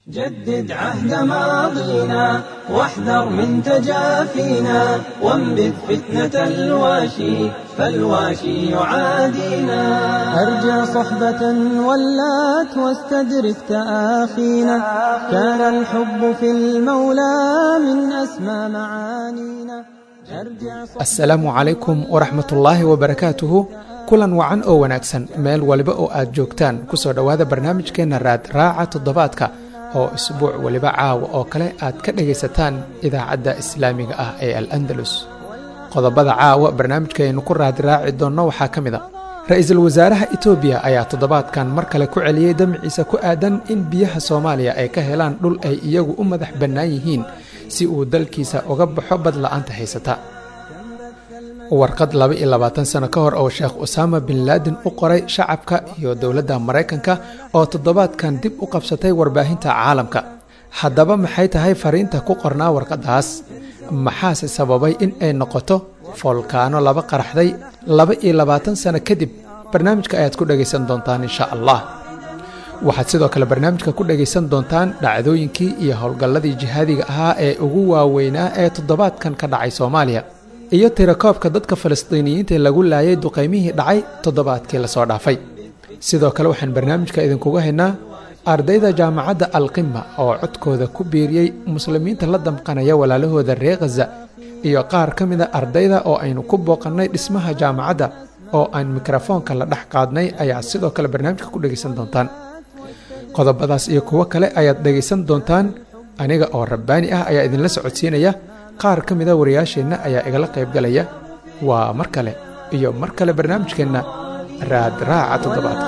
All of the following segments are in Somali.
جدد عهد ماضينا واحذر من تجافينا وانبذ فتنة الواشي فالواشي يعادينا أرجع صحبة ولات واستدرك تآخينا كان الحب في المولى من أسمى معانينا asalaamu calaykum waraxmatullaahi wabarakaatuhu kulan wacan oo wanaagsan meel waliba oo aad joogtaan kusoo dhowaada barnaamijkeenna raad raaca toddobaadka oo isbuuc weliba caawa oo kale aad ka dhagaysataan idaacadda islaamiga ah ee al andalus qodobada caawa barnaamijkaaynu ku raadraaci doonno waxaa ka mid a ra-iisul wasaaraha etoobiya ayaa toddobaadkan mar kale ku celiyey damciisa ku aadan in biyaha soomaaliya ay ka helaan dhul ay iyagu u madax bannaan yihiin si uu dalkiisa uga baxo bad la'aanta haysata warqad laba iyo labaatan sano ka hor oo sheekh usaama bin laadin u qoray shacabka iyo dowladda maraykanka oo toddobaadkan dib u qabsatay warbaahinta caalamka haddaba maxay tahay fariinta ku qornaa warqaddaas maxaase sababay in ay noqoto foolkaano laba qaraxday laba iyo labaatan sano kadib barnaamijka ayaad ku dhegaysan doontaan insha allah waxaad sidoo kale barnaamijka ku dhegaysan doontaan dhacdooyinkii iyo howlgalladii jihaadiga ahaa ee ugu waaweynaa ee toddobaadkan ka dhacay soomaaliya iyo tirakoobka dadka falastiiniyiinta lagu laayay duqaymihii dhacay toddobaadkii lasoo dhaafay sidoo kale waxaan barnaamijka idinkuga haynaa ardayda jaamacadda alqima oo codkooda ku biiriyey muslimiinta la damqanaya walaalahooda reer khaza iyo qaar ka mida ardayda oo aynu ku booqannay dhismaha jaamacadda oo aan mikrofoonka la dhex qaadnay ayaa sidoo kale barnaamijka ku dhegaysan doontaan qodobadaas iyo kuwo kale ayaad dhegaysan doontaan aniga oo rabbaani ah ayaa idinla socodsiinaya qaar ka mida wariyaasheenna ayaa igala qaybgalaya waa mar kale iyo mar kale barnaamijkeenna raad raaca toddobaadka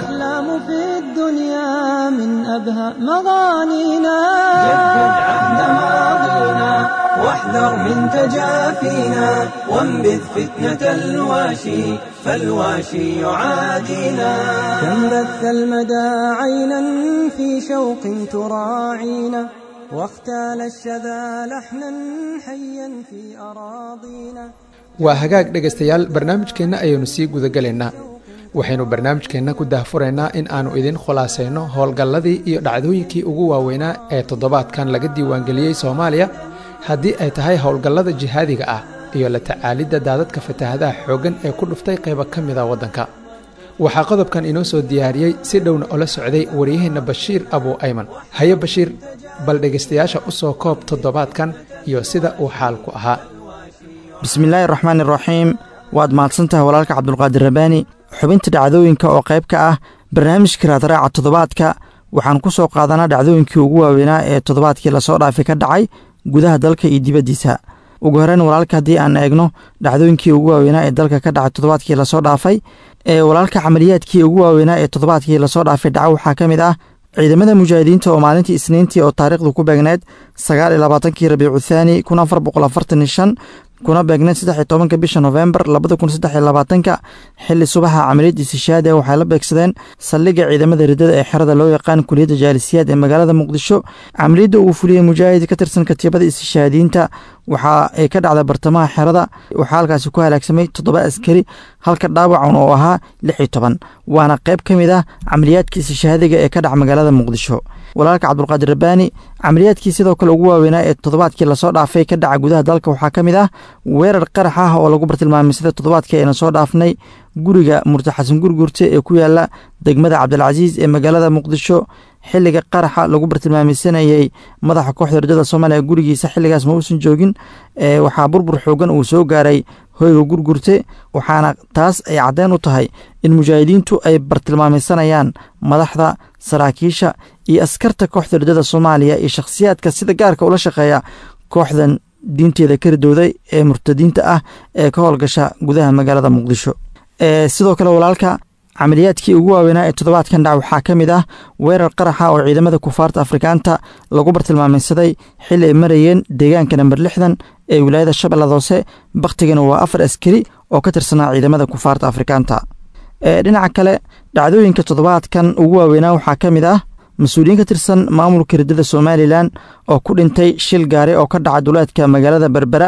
واحذر من تجافينا وانبذ فتنة الواشي فالواشي يعادينا كم بث المدى عينا في شوق تراعينا واختال الشذا لحنا حيا في أراضينا waa hagaag dhegaystayaal barnaamijkeenna ayaynu sii gudagelaynaa waxaynu barnaamijkeenna ku daahfuraynaa in aannu idin khulaasayno howlgalladii iyo dhacdooyinkii ugu waaweynaa ee toddobaadkan laga diiwaangeliyey soomaaliya haddii ay tahay howlgallada jihaadiga ah iyo la tacaalidda daadadka fataahadaha xooggan ee ku dhuftay qaybo ka mida waddanka waxaa qodobkan inoo soo diyaariyey si dhowna ola socday waryaheenna bashiir abuu ayman haye bashiir bal dhegaystayaasha u soo koob toddobaadkan iyo sida uu xaalku ahaa bismillaahi raxmaan iraxiim waad mahadsantahay walaalka cabdulqaadir rabaani xubinta dhacdooyinka oo qayb ka ah barnaamijka raadraaca toddobaadka waxaan ku soo qaadanaa dhacdooyinkii ugu waaweynaa ee toddobaadkii lasoo dhaafay ka dhacay gudaha dalka iyo dibaddiisa ugu horreyn walaalka haddii aan eegno dhacdooyinkii ugu waaweynaa ee dalka ka dhacay toddobaadkii lasoo dhaafay ee walaalka camaliyaadkii ugu waaweynaa ee toddobaadkii lasoo dhaafay dhaca waxaa ka mid ah ciidamada mujaahidiinta oo maalintii isniintii oo taariikhdu ku beegneed sagaal iyo labaatankii rabiicu thaani kun afar boqol afartan iyo shan kuna beegneed saddex iyo tobanka bisha nofembar labada kun saddex iyo labaatanka xili subaxa camaliyad istishaadi waxay la beegsadeen saldhigga ciidamada riddada ee xerada loo yaqaan kuliyadda jaalisiyaad ee magaalada muqdisho camaliyadda uu fuliyey mujaahid ka tirsan katiibada istishaadiyiinta waxa ay ka dhacda bartamaha xerada waxaa halkaasi ku halaagsamay toddoba askari halka dhaawacan oo ahaa lix iyo toban waana qayb ka mid ah camaliyaadka istishaadiga ee ka dhaca magaalada muqdisho walaalka cabdulqaadir rabbaani camaliyaadkii sidoo kale ugu waaweynaa ee toddobaadkii lasoo dhaafay ka dhaca gudaha dalka waxaa ka mid ah weerar qarax ah oo lagu bartilmaamay toddobaadkii ayna soo dhaafnay guriga murti xasan gurgurte ee ku yaala degmada cabdilcasiis ee magaalada muqdisho xiliga qaraxa lagu bartilmaameysanayey madaxa kooxda rajada soomaaliya gurigiisa xiligaas ma uusan joogin waxaa burbur xoogan uu soo gaaray hoyga gurgurte waxaana taas ay caddeyn u tahay in mujaahidiintu ay bartilmaameysanayaan madaxda saraakiisha iyo askarta kooxda rajada soomaaliya iyo shakhsiyaadka sida gaarka ula shaqeeya kooxdan diinteeda ka ridowday ee murtadiinta ah ee ka howlgasha gudaha magaalada muqdisho sidoo kale walaalka camaliyaadkii ugu waaweynaa ee toddobaadkan dhac waxaa ka mid ah weerar qaraxa oo ciidamada kufaarta afrikaanta lagu bartilmaameysaday xili ay marayeen deegaanka namber lixdan ee wilaayada shabeellada hoose bakhtigana waa afar askari oo ka tirsanaa ciidamada kufaarta afrikaanta dhinaca kale dhacdooyinka toddobaadkan ugu waaweynaa waxaa ka mid ah mas-uuliyiin ka tirsan maamulka riddada somalilan oo ku dhintay shil gaari oo ka dhaca duleedka magaalada berbera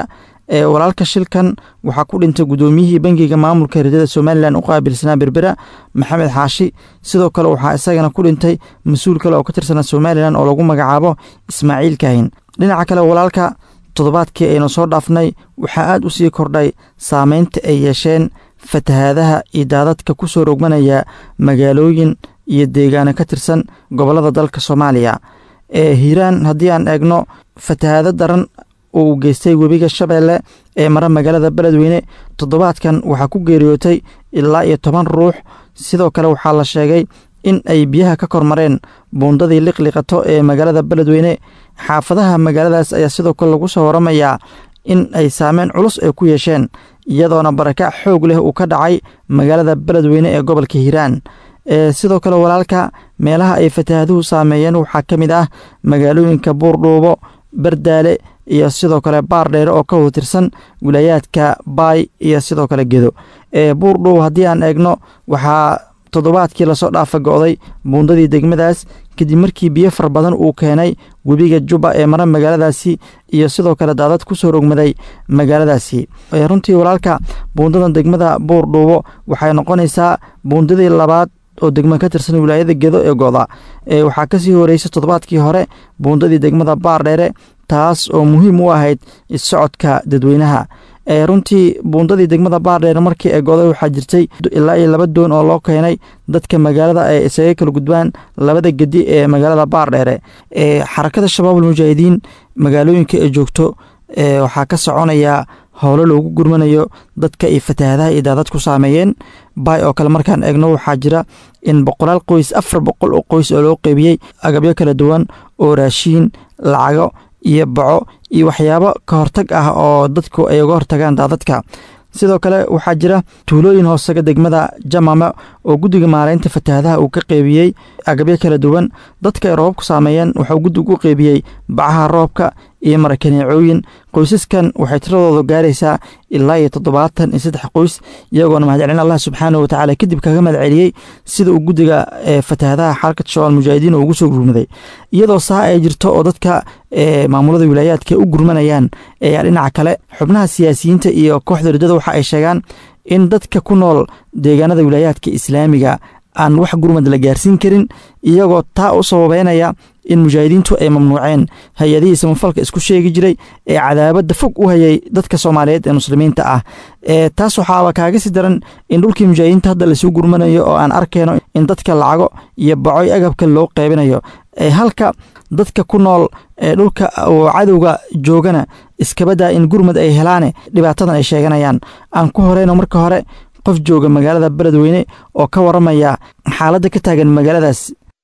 ee walaalka shilkan waxaa ku dhintay guddoomiyihii bangiga maamulka hirdada somalilan u qaabilsanaa berbera maxamed xaashi sidoo kale waxaa isagana ku dhintay mas-uul kale oo ka tirsanaa somalilan oo lagu magacaabo ismaaciil kaahin dhinaca kale walaalka toddobaadkii aynu soo dhaafnay waxaa aad u sii kordhay saameynta ay yeesheen fatahaadaha iyo daadadka ku soo rogmanaya magaalooyin iyo deegaano ka tirsan gobollada dalka soomaaliya ee hiiraan haddii aan eegno fatahaado daran uu geystay webiga shabeelle ee mara magaalada beledweyne toddobaadkan waxaa ku geeriyootay ilaa iyo toban ruux sidoo kale waxaa la sheegay in ay biyaha ka kormareen buundadii liqliqato ee magaalada beledweyne xaafadaha magaaladaas ayaa sidoo kale lagu soo waramayaa in ay saameyn culus ay ku yeesheen iyadoona barakac xoog leh uu ka dhacay magaalada beledweyne ee gobolka hiiraan sidoo kale walaalka meelaha ay fatahaaduhu saameeyeen waxaa ka mid ah magaalooyinka buurdhuubo bardaale iyo sidoo kale baar dheere oo ka watirsan wilaayaadka baay iyo sidoo kale gedo buurdhuubo haddii aan eegno waxaa toddobaadkii lasoo dhaafa go'day buundadii degmadaas kadib markii biyo fara badan uu keenay webiga juba ee mara magaaladaasi iyo sidoo kale daadad ku soo rogmaday magaaladaasi runtii walaalka buundadan degmada buurdhuubo waxay noqonaysaa buundadii labaad oo degma ka tirsan wilaayada gedo ee goda waxaa kasii horeysay toddobaadkii hore buundadii degmada baardheere taas oo muhiim u ahayd issocodka dadweynaha runtii buundadii degmada baardheere markii ay goday waxaa jirtay ilaa iyo laba doon oo loo keenay dadka magaalada ay isaga kala gudbaan labada gedi ee magaalada baardheere xarakada shabaabul mujaahidiin magaalooyinka ay joogto waxaa ka soconaya howlo loogu gurmanayo dadka ay fatahaadaha iyo daadad ku saameeyeen baay oo kale markaan eegno waxaa jira in boqolaal qoys afar boqol oo qoys oo loo qeybiyey agabyo kala duwan oo raashiin lacago iyo baco iyo waxyaabo ka hortag ah oo dadku ay uga hortagaan daadadka sidoo kale waxaa jira tuulooyin hoosaga degmada jamama oo guddiga maaraynta fatahaadaha uu ka qeybiyey agabyo kala duwan dadka ay roobabku saameeyeen waxauu guddigu u qeybiyey bacaha roobka iyo marakaneecooyin qoysaskan waxay tiradooda gaaraysaa ilaa iyo toddobaatan iyo saddex qoys iyagoona mahadcelin allah subxaanah watacaala kadib kaga mahadceliyey sida uu guddiga fatahaadaha xarakad shabaal mujaahidiin ugu soo gurmaday iyadoo saa ay jirto oo dadka maamulada wilaayaadka u gurmanayaan ayaa dhinaca kale xubnaha siyaasiyiinta iyo kooxda ridada waxa ay sheegaan in dadka ku nool deegaanada wilaayaadka islaamiga aan wax gurmad la gaarsiin karin iyagoo taa u sababeynaya in mujaahidiintu ay mamnuuceen hay-adihii samafalka isku sheegi jiray ee cadaabadda fog u hayay dadka soomaaliyeed ee muslimiinta ah taas waxaaba kaaga sii daran in dhulkii mujaahidiinta hadda lasuu gurmanayo oo aan arkayno in dadka lacago iyo bacoy agabka loo qeybinayo halka dadka ku nool ee dhulka oo cadowga joogana iskabadaa in gurmad ay helaane dhibaatadan ay sheeganayaan aan ku horeyno marka hore qof jooga magaalada beledweyne oo ka waramaya xaaladda ka taagan magaaladaas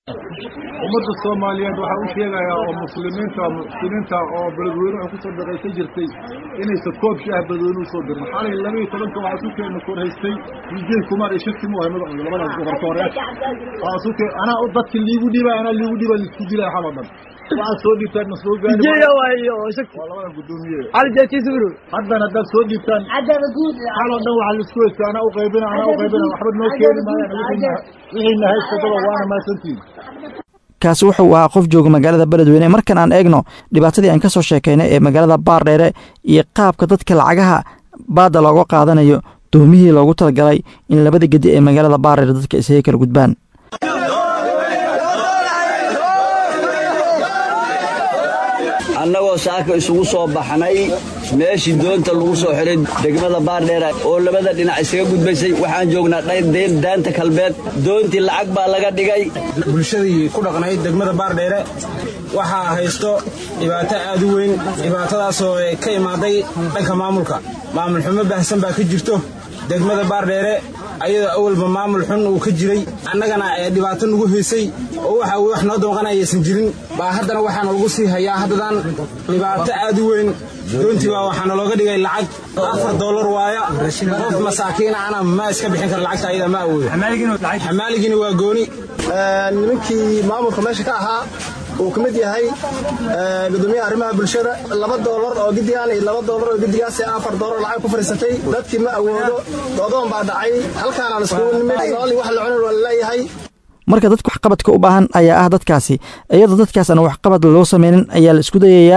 ummadda soomaaliyeed waxaa u sheegayaa oo muslimiinta muxsiniinta oo beledweyne waxay kusoo daqaysan jirtay inaysan koob shaah beledweyne usoo dirin xalay laba iyo tobanka waxaa sukeena kor haystay vijay kumar iyo shirki mu ahay magacooda labadaas boqorka hore waxaa suke anaa dadki liigu dhiiba anaa liigu dhiiba laisku dilaya xal oo dhan waxaad soo dhiibtaan ma soo gaari waa labada gudoomiye haddan haddaad soo dhiibtaan xal oo dhan waxaa laisku haysta anaa u qaybina anaa u qaybina waxba noo keeni maayaan wixiina haystadaba waana maasantiin kaasi wuxuu ahaa qof jooga magaalada beledweyne markan aan eegno dhibaatadii aan ka soo sheekaynay ee magaalada baardheere iyo qaabka dadka lacagaha baadda looga qaadanayo doomihii loogu talagalay in labada gedi ee magaalada baardheere dadka isaga kala gudbaan annagoo saaka isugu soo baxnay meeshii doonta lagu soo xiray degmada baardheera oo labada dhinac isaga gudbaysay waxaan joognaa dhayr daanta kalbeed doontii lacag baa laga dhigay bulshadii ku dhaqnayd degmada baardheere waxaa haysto dhibaato aad u weyn dhibaatadaasoo ka imaaday dhanka maamulka maamul xumo baahsan baa ka jirto degmada baardheere ayadoo awalba maamul xun uu ka jiray annagana ee dhibaato nagu haysay oo waxa wax noo damqanayaysan jirin baa haddana waxaana lagu sii hayaa haddadan dhibaato aad u weyn doontii baa waxaana looga dhigay lacag afar dollar waaya qof masaakiina ana ma iska bixin kara lacagta ayada ma awoodo xamaaligina waa gooni nimankii maamulka meesha ka ahaa uu ka mid yahay gudoomiyaha arrimaha bulshada laba doolar oo gidigaan iyo laba doolar oo gidigaas afar doolar lacag ku fadhiisatay dadkii ma awoodo doodoon baa dhacay halkaanaan iskugu nimid noolii wax la cunin waa laleeyahay marka dadka waxqabadka u baahan ayaa ah dadkaasi iyadoo dadkaas aan waxqabad loo sameynin ayaa la isku dayayaa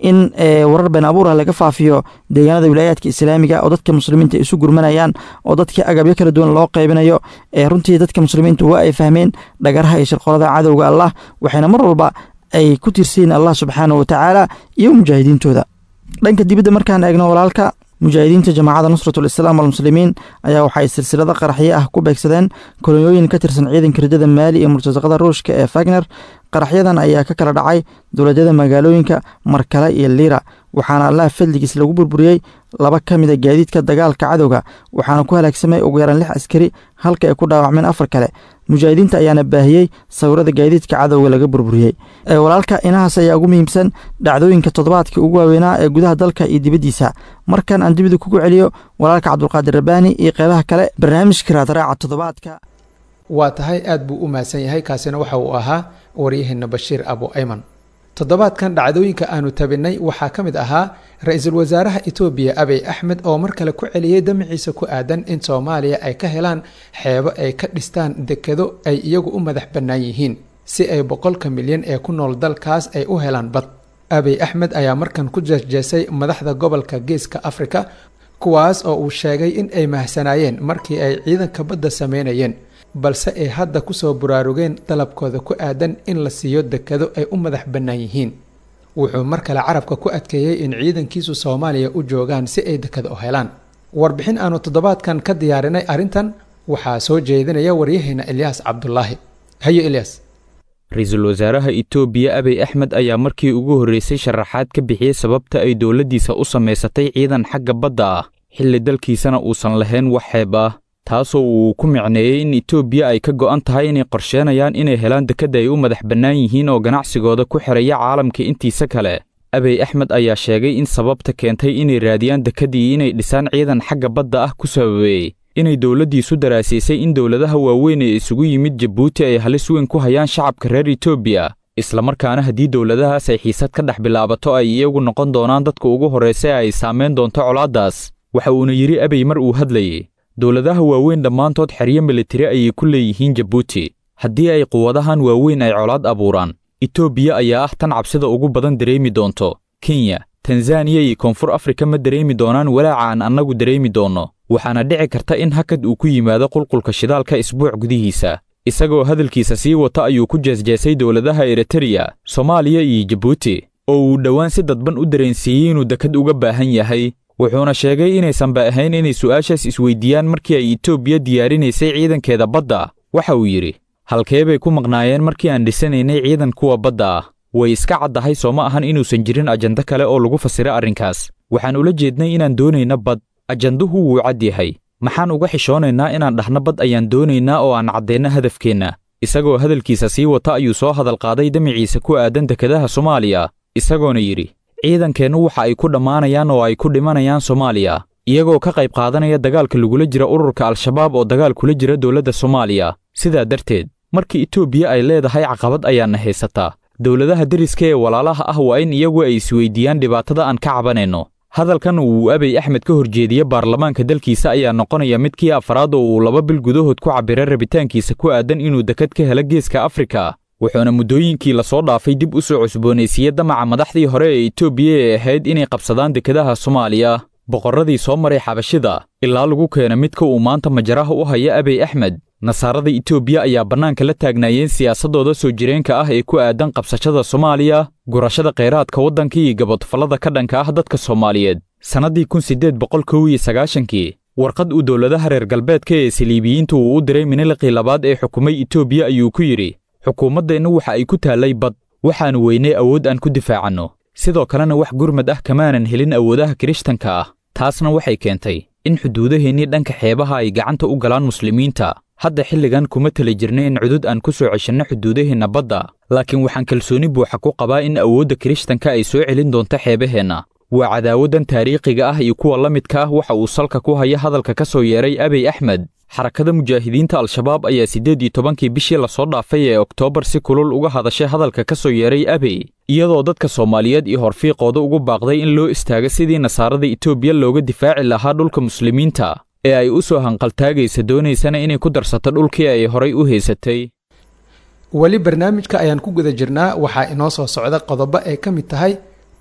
in warar been abuur ah laga faafiyo deegaanada wilaayaadka islaamiga oo dadka muslimiinta isu gurmanayaan oo dadkii agabyo kala duwan loo qaybinayo runtii dadka muslimiintu waa ay fahmeen dhagaraha iyo shirqolada cadowga allah waxayna mar walba ay ku tirsayiin allah subxaana wa tacaala iyo mujaahidiintooda dhanka dibadda markaan eegno walaalka mujaahidiinta jamaacadda nusratul islaam almuslimiin ayaa waxaay silsilado qaraxyo ah ku beegsadeen kolonyooyin ka tirsan ciidanka ridada maali iyo murtasaqada ruushka ee fagner qaraxyadan ayaa ka kala dhacay dowladyada magaalooyinka markale iyo liira waxaana allaha fadligiis lagu burburiyey laba ka mida gaadiidka dagaalka cadowga waxaana ku halaagsamay ugu yaraan lix askari halka ay ku dhaawacmeen afar kale mujaahidiinta ayaana baahiyey sawirada gaadiidka cadowga laga burburiyey walaalka inahaas ayaa ugu muhiimsan dhacdooyinka toddobaadka ugu waaweynaa ee gudaha dalka iyo dibaddiisa markan aan dibida kugu celiyo walaalka cabdulqaadir rabbaani iyo qeybaha kale barnaamijka raadraaca toddobaadka waa tahay aad buu u mahadsan yahay kaasina waxa uu ahaa waryaheena bashiir abu ayman toddobaadkan dhacdooyinka aanu tabinay waxaa ka mid ahaa ra-iisul wasaaraha etoobiya abiy axmed oo mar kale ku celiyey damaciisa ku aadan in soomaaliya ay ka helaan xeebo ay ka dhistaan dekedo ay iyagu u madax bannaan yihiin si ay boqolka milyan ee ku nool dalkaas ay u helaan bad abiy axmed ayaa markan ku jeesjeesay madaxda gobolka geeska afrika kuwaas oo uu sheegay in ay mahsanaayeen markii ay ciidanka badda sameynayeen balse ay hadda kusoo buraarugeen dalabkooda ku aadan in la siiyo dekedo ay u madax bannaan yihiin wuxuu mar kale carabka ku adkeeyey in ciidankiisu soomaaliya u joogaan si ay deked u helaan warbixin aanu toddobaadkan ka diyaarinay arrintan waxaa soo jeedinaya waryaheena ilyaas cabdulaahi hayo ilyas ra-iisul wasaaraha itoobiya abiy axmed ayaa markii ugu horreysay sharaxaad ka bixiyey sababta ay dowladdiisa u samaysatay ciidan xagga badda ah xilli dalkiisana uusan lahayn wax xeeb ah taasoo uu ku micneeyey in itoobiya ay ka go'an tahay inay qorsheenayaan inay helaan dekedda ay u madax bannaan yihiin oo ganacsigooda ku xidhaya caalamka intiisa kale abiy axmed ayaa sheegay in sababta keentay inay raadiyaan dekeddii inay dhisaan ciidan xagga badda ah ku sababeeyey inay dowladdiisu daraasiisay in dowladaha waaweyn ee isugu yimid jabuuti ay halis weyn ku hayaan shacabka reer etoobiya islamarkaana haddii dowladahaas ay xiisad ka dhex bilaabato ay iyagu noqon doonaan dadka ugu horraysa ee ay saamayn doonto colaaddaas waxa uuna yidhi abiy mar uu hadlayey dowladaha waaweyn dhammaantood xeryo militari ayay ku leeyihiin jabuuti haddii ay quwadahan waaweyn ay colaad abuuraan etoobiya ayaa ah tan cabsida ugu badan dareemi doonto kenya tanzaniya iyo koonfur afrika ma dareemi doonaan walaaca aan annagu dareemi doonno waxaana dhici karta in hakad uu ku yimaado qulqulka shidaalka isbuuc gudihiisa isagoo hadalkiisa sii wata ayuu ku jeesjeesay dowladaha eritreya soomaaliya iyo jabuuti oo uu dhowaan si dadban u dareensiiyey inuu dekad uga baahan yahay wuxuuna sheegay inaysanba ahayn inay su'aashaas isweydiiyaan markii ay etoobiya diyaarinaysay ciidankeeda badda waxa uu yidhi halkee bay ku maqnaayeen markii aan dhisanaynay ciidan kuwa badda ah way iska caddahay soo ma ahan inuusan jirin ajando kale oo lagu fasira arrinkaas waxaan ula jeednay inaan doonayna bad ajanduhu wuu cad yahay maxaan uga xishoonaynaa inaan dhahno bad ayaan doonaynaa oo aan caddeenno hadafkeenna isagoo hadalkiisa sii wata ayuu soo hadalqaaday damiciisa ku aadan dekedaha soomaaliya isagoona yidhi ciidankeennu waxa ay ku dhammaanayaan oo ay ku dhimanayaan soomaaliya iyagoo ka qayb qaadanaya dagaalka lagula jira ururka al-shabaab oo dagaal kula jira dowladda soomaaliya sidaa darteed markii etoobiya ay leedahay caqabad ayaana haysataa dowladaha deriska ee walaalaha ah waa in iyagu ay isweydiiyaan dhibaatada aan ka cabanayno hadalkan uu abiy axmed ka horjeediye baarlamaanka dalkiisa ayaa noqonaya midkii afraad oo uu laba bil gudahood ku cabbiray rabitaankiisa ku aadan inuu dekad ka helo geeska afrika wuxuuna muddooyinkii lasoo dhaafay dib u soo cusboonaysiiyey damaca madaxdii hore ee etoobiya ee ahayd inay qabsadaan dekedaha soomaaliya boqorradii soo maray xabashida ilaa lagu keena midka uu maanta majaraha u haya abiy axmed nasaarada etoobiya ayaa bannaanka la taagnaayeen siyaasaddooda soo jireenka ah ee ku aadan qabsashada soomaaliya gurashada khayraadka waddanka iyo gabodfallada ka dhanka ah dadka soomaaliyeed sannaddii kun siddeed boqol kow iyo sagaashankii warqad uu dowladaha reer galbeedka ee saliibiyiintu uu u diray miniliqii labaad ee xukumay etoobiya ayuu ku yidhi xukuumaddeennu waxa ay ku taallay bad waxaannu weynay awood aan ku difaacanno sidoo kalena wax gurmad ah kamaanan helin awoodaha kirishtanka ah taasna waxay keentay in xuduudaheennii dhanka xeebaha ay gacanta u galaan muslimiinta hadda xilligan kuma tali jirna in cudud aan ku soo ceshanno xuduudaheenna badda laakiin waxaan kalsooni buuxa ku qabaa in awoodda kirishtanka ay soo celin doonto xeebaheenna waa cadaawaddan taariikhiga ah iyo kuwa la midka ah waxa uu salka ku haya hadalka ka soo yeeray abiy axmed xarakada mujaahidiinta al-shabaab ayaa siddeed iyo tobankii bishii lasoo dhaafay ee oktoobar si kulul uga hadashay hadalka ka soo yeeray abiy iyadoo dadka soomaaliyeed iyo horfiiqooda ugu baaqday in loo istaago sidii nasaarada etoobiya looga difaaci lahaa dhulka muslimiinta ee ay u soo hanqaltaagaysa doonaysana inay ku darsato dhulkii ay horay u haysatay weli barnaamijka ayaan ku guda jirnaa waxaa inoo soo socda qodobo ay ka mid tahay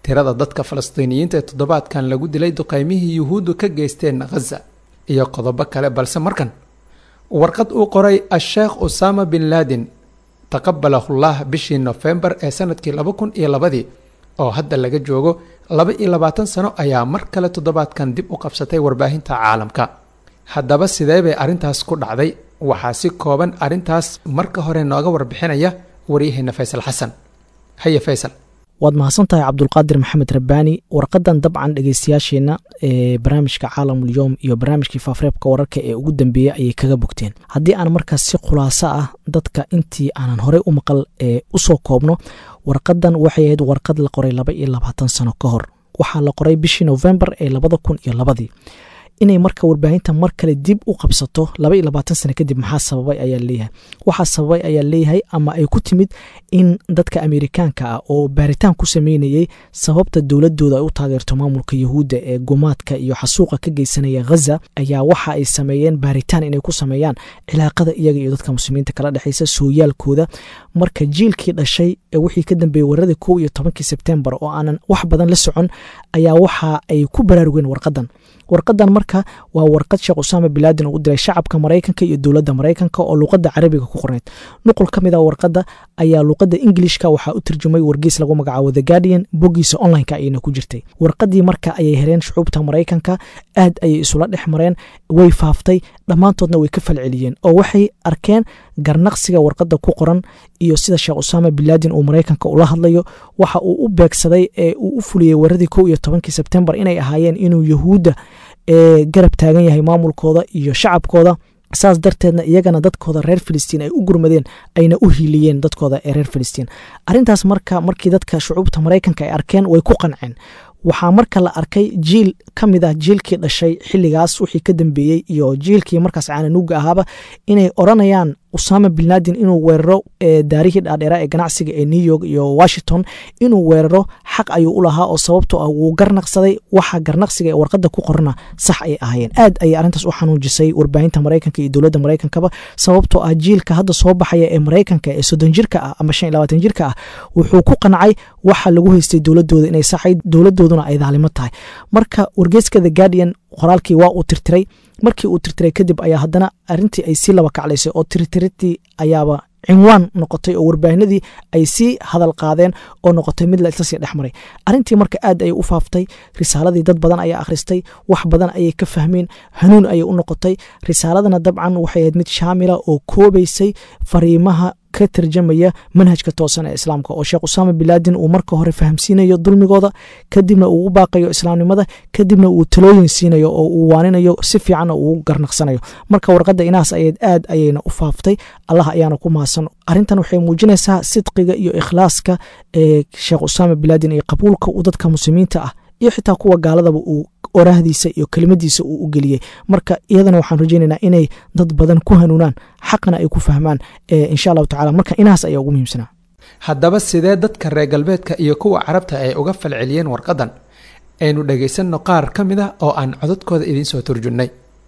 tirada dadka falastiiniyiinta ee toddobaadkan lagu dilay duqeymihii yuhuuddu ka geysteen khaza iyo qodobo kale balse markan warqad uu qoray a-sheekh usama bin laadin taqabalahullah bishii nofembar ee sanadkii laba kun iyo labadii oo hadda laga joogo laba iyo labaatan sano ayaa mar kale toddobaadkan dib u qabsatay warbaahinta caalamka haddaba sidee bay arrintaas ku dhacday waxaa si kooban arrintaas marka hore nooga warbixinaya waryaheena faysal xasan haye faysal waad mahadsantahay cabdulqaadir maxamed rabbaani warqadan dabcan dhegeystayaasheenna ee barnaamijka caalamulyoom iyo barnaamijkii faafreebka wararka ee ugu dambeeyey ayay kaga bogteen haddii aan markaas si khulaaso ah dadka intii aanan horey u maqal ee usoo koobno warqadan waxay ahayd warqad la qoray laba iyo labaatan sano ka hor waxaa la qoray bishii novembar ee labada kun iyo labadii inay marka warbaahinta mar kale dib u qabsato laba iyo labaatan sano kadib maxaa sababay ayaa leeyahay waxaa sababay ayaa leeyahay ama ay ku timid in dadka amerikaanka ah oo baaritaan ku sameynayey sababta dowladooda ay u taageerto maamulka yahuudda ee gumaadka iyo xasuuqa ka geysanaya ghaza ayaa waxa ay sameeyeen baaritaan inay ku sameeyaan cilaaqada iyaga iyo dadka muslimiinta kala dhexeysa sooyaalkooda marka jiilkii dhashay ee wixii ka dambeeyey waradii kow iyo tobankii sebtembar oo aanan wax badan la socon ayaa waxa ay ku baraarugeen warqadan warqadan marka waa warqad sheekh usaama bilaadin uu diray shacabka maraykanka iyo dowladda maraykanka oo luuqadda carabiga ku qorneyd nuqul ka mid a warqadda ayaa luuqadda ingilishka waxaa u turjumay wargeys lagu magacaabo the guardian boggiisa onlineka ayayna ku jirtay warqadii marka ayay hereen shucuubta maraykanka aad ayay isula dhex mareen way faaftay dhammaantoodna way ka falceliyeen oo waxay arkeen garnaqsiga warqadda ku qoran iyo sida sheekh usaama bilaadin uu maraykanka ula hadlayo waxa uu u beegsaday ee uu u fuliyey waradii kow iyo tobankii sebtembar inay ahaayeen inuu yahuudda ee garab taagan yahay maamulkooda iyo shacabkooda saas darteedna iyagana dadkooda reer filistiin ay u gurmadeen ayna u hiiliyeen dadkooda ee reer filistiin arrintaas marka markii dadka shucuubta maraykanka ay arkeen way ku qanceen waxaa marka la arkay jiil ka mid ah jiilkii dhashay xilligaas wixii ka dambeeyey iyo jiilkii markaas caananuuga ahaaba inay odranayaan usaama binlaadin inuu weeraro daarihii dhaadheera ee ganacsiga ee new york iyo washington inuu weeraro xaq ayuu u lahaa oo sababtoo ah wuu garnaqsaday waxa garnaqsiga ee warqadda ku qorana sax ay ahaayeen aad ayay arrintaas u xanuujisay warbaahinta maraykanka iyo dowladda maraykankaba sababtoo ah jiilka hadda soo baxaya ee maraykanka ee soddon jirka ah ama shan iyo labaatan jirka ah wuxuu ku qancay waxa lagu haystay dowladooda inay saxayd dowladooduna ay daalimo tahay marka wargeyska the guardian qoraalkii waa uu tirtiray markii uu tirtiray kadib ayaa haddana arintii ay sii laba kaclaysay oo tirtiritii ayaaba cinwaan noqotay oo warbaahinadii ay sii hadal qaadeen oo noqotay mid la isla sii dhex maray arrintii marka aad ayay u faaftay risaaladii dad badan ayaa akhristay wax badan ayay ka fahmeen hanuun ayay u noqotay risaaladana dabcan waxay ahayd mid shaamila oo koobaysay fariimaha ka tarjamaya manhajka toosan ee islaamka oo sheekh usaama bilaadin uu marka hore fahamsiinayo dulmigooda kadibna uu u baaqayo islaamnimada kadibna uu talooyin siinayo oo uu waaninayo si fiicanna uu garnaqsanayo marka warqadda inaas ayayd aad ayayna u faaftay allah ayaana ku mahadsan arrintan waxay muujinaysaa sidqiga iyo ikhlaaska ee sheekh usaama bilaadin iyo qabuulka uu dadka muslimiinta ah iyo xitaa kuwa gaaladaba uu oraahdiisa iyo kelimadiisa uu u geliyey marka iyadana waxaan rajaynaynaa inay dad badan ku hanuunaan xaqna ay ku fahmaan insha allahu tacala marka inahaas ayaa ugu muhiimsanaa haddaba sidee dadka reer galbeedka iyo kuwa carabta ay uga falceliyeen warqadan aynu dhegaysanno qaar ka mid ah oo aan codadkooda idiin soo turjunnay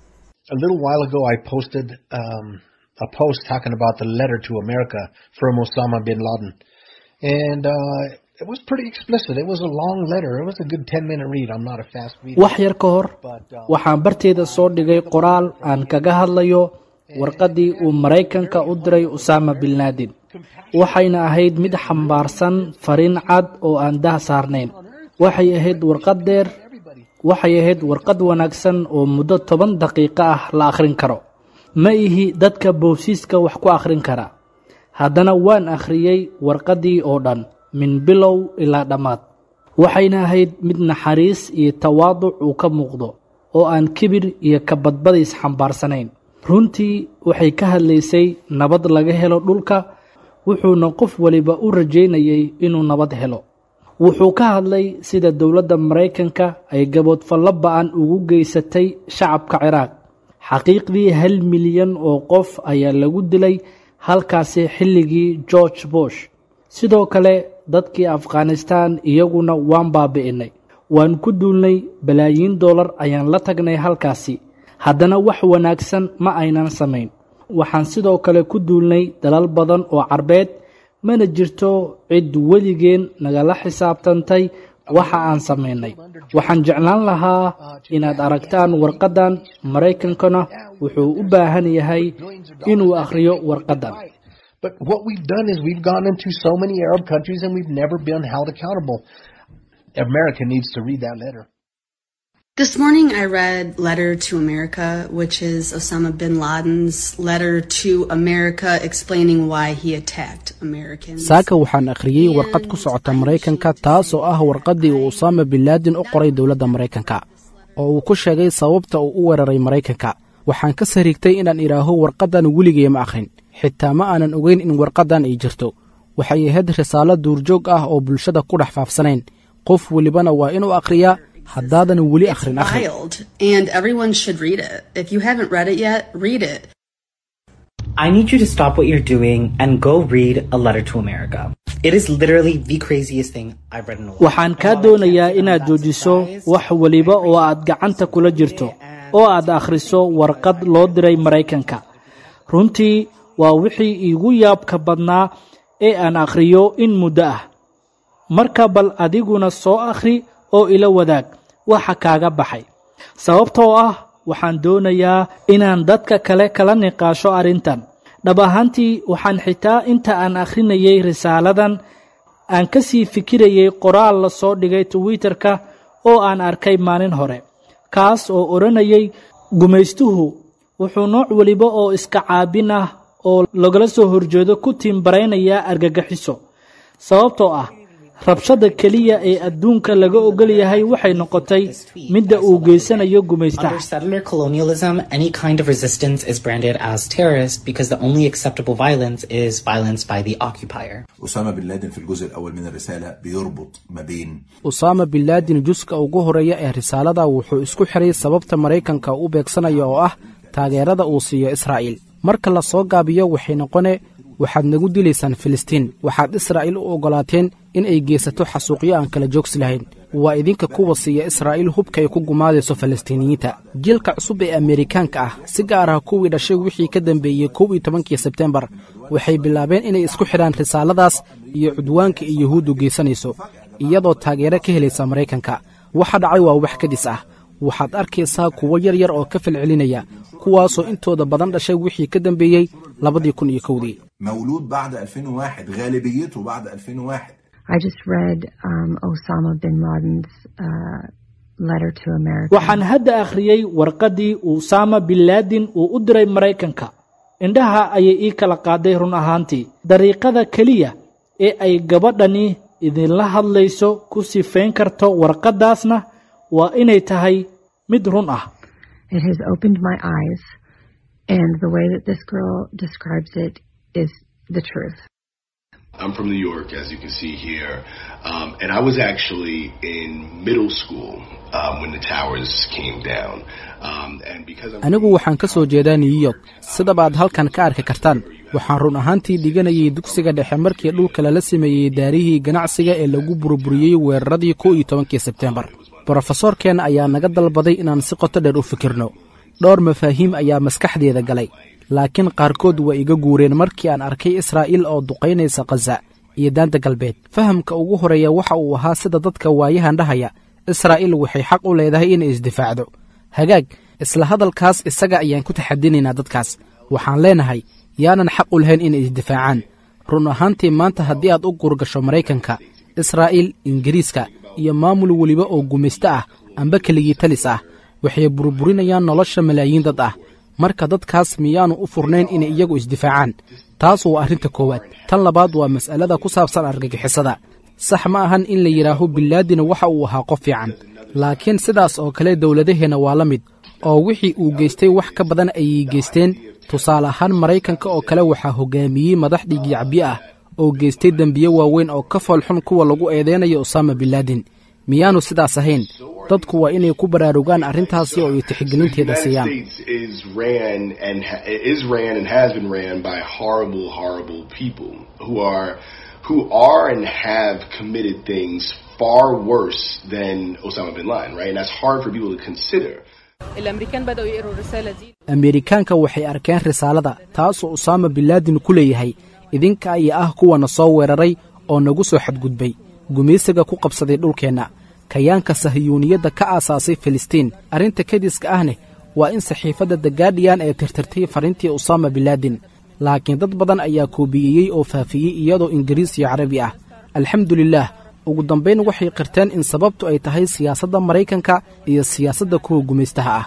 A little while ago, I posted um, a post talking about the letter to America from Osama bin Laden. And uh, it was pretty explicit. It was a long letter. It was a good 10 minute read. I'm not a fast reader. wax yar ka hor waxaan barteeda soo dhigay qoraal aan kaga hadlayo warqaddii uu maraykanka u diray usaama bin laadin waxayna ahayd mid xambaarsan fariin cad oo aan dah saarnayn waxay ahayd warqad dheer waxay ahayd warqad wanaagsan oo muddo toban daqiiqo ah la akhrin karo ma ihi dadka boosiiska wax ku akhrin kara haddana waan akhriyey warqaddii oo dhan min bilow ilaa dhammaad waxayna ahayd mid naxariis iyo tawaaduc uu ka muuqdo oo aan kibir iyo kabadbadiis xambaarsanayn runtii waxay ka hadlaysay nabad laga helo dhulka wuxuuna qof waliba u rajaynayay inuu nabad helo wuxuu ka hadlay sida dowladda maraykanka ay gaboodfallo ba'an ugu geysatay shacabka ciraaq xaqiiqdii hal milyan oo qof ayaa lagu dilay halkaasi xilligii george bush sidoo kale dadkii afghanistan iyaguna waan baabi'innay waan ku duulnay balaayiin dollar ayaan la tagnay halkaasi haddana wax wanaagsan ma aynan samayn waxaan sidoo kale ku duulnay dalal badan oo carbeed mana jirto cid weligeen nagala xisaabtantay waxa aan samaynay waxaan jeclaan lahaa inaad aragtaan warqaddan maraykankana wuxuu u baahan yahay inuu akhriyo warqaddan But what we've done is we've gone into so many Arab countries and we've never been held accountable. America needs to read that letter. This morning I read Letter to America, which is Osama bin Laden's letter to America explaining why he attacked Americans. saaka waxaan akhriyey warqad ku socota maraykanka taas oo ah warqaddii uu usaama bin laadin u qoray dowladda maraykanka oo uu ku sheegay sababta uu u weeraray maraykanka waxaan ka sariigtay inaan idhaaho warqaddan weligay ma akhrin xitaa ma aanan ogeyn in warqaddan ay jirto waxay ahayd risaalo duurjoog ah oo bulshada ku dhex faafsanayn qof welibana waa inuu akhriyaa haddaadan weli akhrin akhri Wild, and everyone should read it. If you haven't read it yet, read it. I need you to stop what you're doing and go read A Letter to America. It is literally the craziest thing I've read in a while. waxaan kaa doonayaa inaad joojiso wax weliba oo aad gacanta kula jirto oo aad akhriso warqad loo diray maraykanka runtii waa wixii iigu yaabka badnaa ee aan akhriyo in muddo ah marka bal adiguna soo akhri oo ila wadaag waxa kaaga baxay sababtoo ah waxaan doonayaa inaan dadka kale kala niqaasho arrintan dhab ahaantii waxaan xitaa inta aan akhrinayay risaaladan aan ka sii fikirayay qoraal la soo dhigay twitterka oo aan arkay maalin hore kaas oo odhanayay gumaystuhu wuxuu nooc weliba oo iska caabin ah oo lagala soo horjeedo ku tiimbaraynayaa argagaxiso sababtoo ah rabshada keliya ee adduunka laga ogol yahay waxay noqotay midda uu geysanayo gumaystaha Under settler colonialism, any kind of resistance is branded as terrorist because the only acceptable violence is violence by the occupier. أسامة بن لادن في الجزء الأول من الرسالة بيربط ما بين usaama bin laadin juska ugu horeeya ee risaalada wuxuu isku xiray sababta maraykanka u beegsanaya oo ah taageerada uu siiyo israa'iil marka la soo gaabiyo waxay noqone waxaad nagu dilaysaan filistiin waxaad israa'iil u oggolaateen in ay geysato xasuuqyo aan kala joogsi lahayn waa idinka kuwa siiya israa'iil hubka ay ku gumaadayso falastiiniyiinta jiilka cusub ee ameerikaanka ah si gaar ah kuwii dhashay wixii ka dambeeyey kow iyo tobankii sebtembar waxay bilaabeen inay isku xidhaan risaaladaas iyo cudwaanka ay yuhuuddu geysanayso iyadoo taageero ka helaysa maraykanka waxa dhacay waa wax kadis ah waxaad arkaysaa kuwo yar yar oo ka falcelinaya kuwaasoo intooda badan dhashay wixii ka dambeeyey labadii kun iyo kowdii مولود بعد 2001 غالبيته بعد 2001 I just read um, Osama bin Laden's uh, letter to America. waxaan hadda akhriyey warqaddii usaama bin laadin uu u diray maraykanka indhaha ayay ii kala qaaday run ahaantii dariiqada keliya ee ay gabadhani idinla hadlayso ku sifayn karto warqaddaasna waa inay tahay mid run ah It has opened my eyes, and the way that this girl describes it is the truth. I'm from New York, as you can see here, um, and I was actually in middle school um, when the towers came down. Um, and because I'm anigu waxaan ka soo jeedaa new york sidabaad halkan ka arki kartaan waxaan run ahaantii dhiganayay dugsiga dhexe markii dhulka lala sameeyey daarihii ganacsiga ee lagu burburiyey weeraradii kow iyo tobankii sebtembar brofesorkeenna ayaa naga dalbaday inaan si qoto dheer u fikirno dhowr mafaahiim ayaa maskaxdeeda galay laakiin qaarkood waa iga guureen markii aan arkay israa'iil oo duqaynaysa khaza iyo daanta galbeed fahamka ugu horeeya waxa uu ahaa sida dadka waayahan dhahaya israa'iil waxay xaq u leedahay inay isdifaacdo hagaag isla hadalkaas isaga ayaan ku taxadinaynaa dadkaas waxaan leenahay yaanan xaq u lahayn inay isdifaacaan run ahaantii maanta haddii aad u gurgasho maraykanka israa'iil ingiriiska iyo maamul weliba oo gumaysto ah amba keligii talis ah waxay burburinayaan nolosha malaayiin dad ah marka dadkaas miyaanu u furnayn inay iyagu isdifaacaan taas waa arrinta koowaad tan labaad waa mas'alada ku saabsan argagixisada sax ma ahan in la yidhaaho bilaadina waxa uu ahaa qof fiican laakiin sidaas oo kale dowladaheenna waa la mid oo wixii uu geystay wax ka badan ayay geysteen tusaale ahaan maraykanka oo kale waxaa hogaamiyey madax dhiigyacbiyo ah oo geystay dembiye waaweyn oo ka foolxun kuwa lagu eedeynayo usaama bilaadin miyaanu sidaas ahayn dadku waa inay ku baraarugaan arrintaasi oo ay tixgelinteeda siiyaan States is ran and ha- is ran and has been ran by horrible, horrible people who are who are and have committed things far worse than Osama bin Laden, right? And that's hard for people to consider. الامريكان بداوا يقروا الرساله دي ameerikaanka waxay arkeen risaalada taasoo usaama bilaadin ku leeyahay idinka ayaa ah kuwana soo weeraray oo nagu soo xadgudbay gumaysiga ku qabsaday dhulkeenna kayaanka sahiyuuniyadda ka aasaasay filistiin arrinta kediska ahne waa in saxiifadda the gaadhiyan ee tirtirtay fariintii usaama bilaadin laakiin dad badan ayaa koobiyeyey oo faafiyey iyadoo ingiriis iyo carabi ah alxamdulilaah ugu dambayn waxay qirteen in sababtu ay tahay siyaasadda maraykanka iyo siyaasadda kuwa gumaystaha ah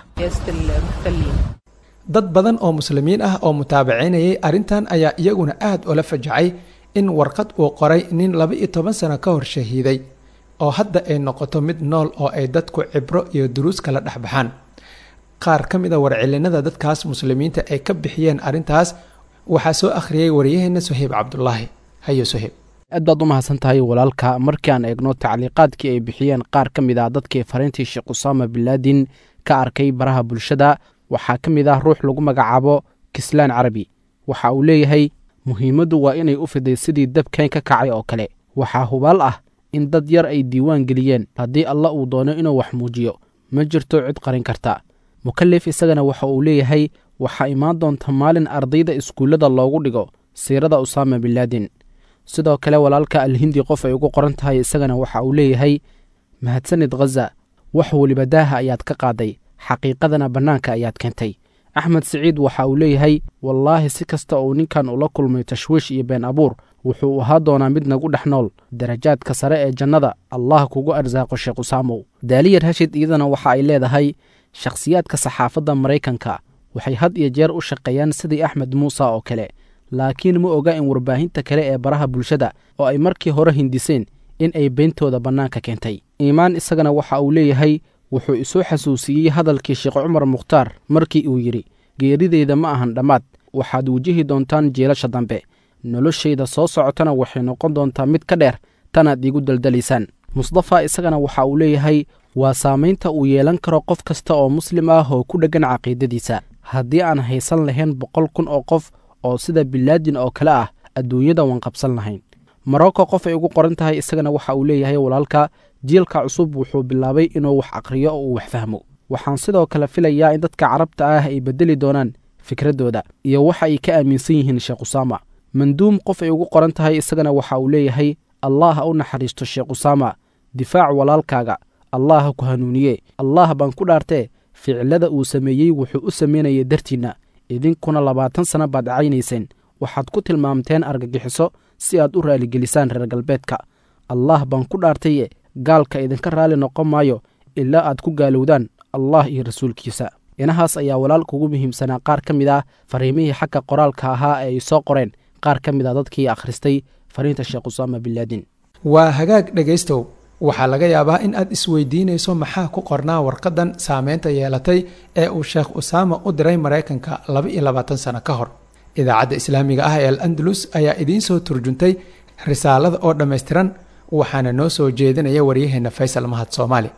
dad badan oo muslimiin ah oo mutaabacaynayay arrintan ayaa iyaguna aad ula fajacay in warqad uu qoray nin laba iyo toban sano ka hor shahiiday oo hadda ay noqoto mid nool oo ay dadku cibro iyo duruus kala dhex baxaan qaar ka mid a warcelinada dadkaas muslimiinta ay ka bixiyeen arrintaas waxaa soo akhriyey waryaheena soheyb cabdulaahi hayo soheyb aad baad u mahadsan tahay walaalka markii aan eegno tacliiqaadkii ay bixiyeen qaar ka mid ah dadkii fariintii sheekh usaama bilaadin ka arkay baraha bulshada waxaa ka mid ah ruux lagu magacaabo kislaan carabi waxa uu leeyahay muhiimaddu waa inay u fiday sidii dabkeen ka kacay oo kale waxaa hubaal ah in dad yar ay diiwaan geliyeen haddii alla uu doono inuu wax muujiyo ma jirto cid qarin karta mukalif isagana waxa uu leeyahay waxaa imaan doonta maalin ardayda iskuullada loogu dhigo siirada usaama bilaadin sidoo kale walaalka alhindi qof ay ugu qoran tahay isagana waxa uu leeyahay mahadsanid khaza wax weliba daaha ayaad ka qaaday xaqiiqadana bannaanka ayaad keentay axmed siciid waxa uu leeyahay wallaahi si kasta uu ninkan ula kulmay tashwiish iyo been abuur wuxuu ahaa doonaa mid nagu dhex nool darajaadka sare ee jannada allah kugu arsaaqo sheekh usaamow daaliya rashid iyadana waxa ay leedahay shakhsiyaadka saxaafadda maraykanka waxay had iyo jeer u shaqeeyaan sidii axmed muuse oo kale laakiin ma oga in warbaahinta kale ee baraha bulshada oo ay markii hore hindiseen in ay beyntooda bannaanka keentay iimaan isagana waxa uu leeyahay wuxuu isoo xasuusiyey hadalkii sheekh cumar mukhtaar markii uu yidhi geerideyda ma ahan dhammaad waxaad wajihi doontaan jeelasha dambe noloshayda soo socotana waxay noqon doontaa mid ka dheer tanaad iigu daldalaysaan musdafa isagana waxa uu leeyahay waa saamaynta uu yeelan karo qof kasta oo muslim ah oo ku dheggan caqiidadiisa haddii aan haysan lahayn boqol kun oo qof oo sida bilaadin oo kale ah adduunyada waan qabsan lahayn morocco qof ay ugu qoran tahay isagana waxa uu leeyahay walaalka jiilka cusub wuxuu bilaabay inuu wax aqriyo oo uu wax fahmo waxaan sidoo kale filayaa in dadka carabta ah ay beddeli doonaan fikraddooda iyo waxa ay ka aaminsan yihiin sheekh usaama manduum qof ay ugu qoran tahay isagana waxa uu leeyahay allah ha u naxariisto sheekh usaama difaac walaalkaaga allah ha ku hanuuniye allah baan ku dhaartee ficilada uu sameeyey wuxuu u samaynayay dartiinna idinkuna labaatan sana baad caynayseen waxaad ku tilmaamteen argagixiso si aad u raaligelisaan reer galbeedka allah baan ku dhaartaye gaalka idinka raali noqon maayo ilaa aad ku gaalowdaan allah iyo rasuulkiisa inahaas ayaa walaalka ugu muhiimsanaa qaar ka mid ah fariimihii xagga qoraalka ahaa ee ay soo qoreen qaar ka mid a dadkii akhristay fariinta sheekh usaama bilaadin waa hagaag dhegaystow waxaa laga yaabaa in aad isweydiinayso maxaa ku qornaa warqadan saameynta yeelatay ee uu sheekh usaama u diray maraykanka laba iyo labaatan sano ka hor idaacadda islaamiga ah ee al andalus ayaa idiin soo turjuntay risaalada oo dhammaystiran waxaana noo soo jeedinaya waryaheena faysal mahad soomaali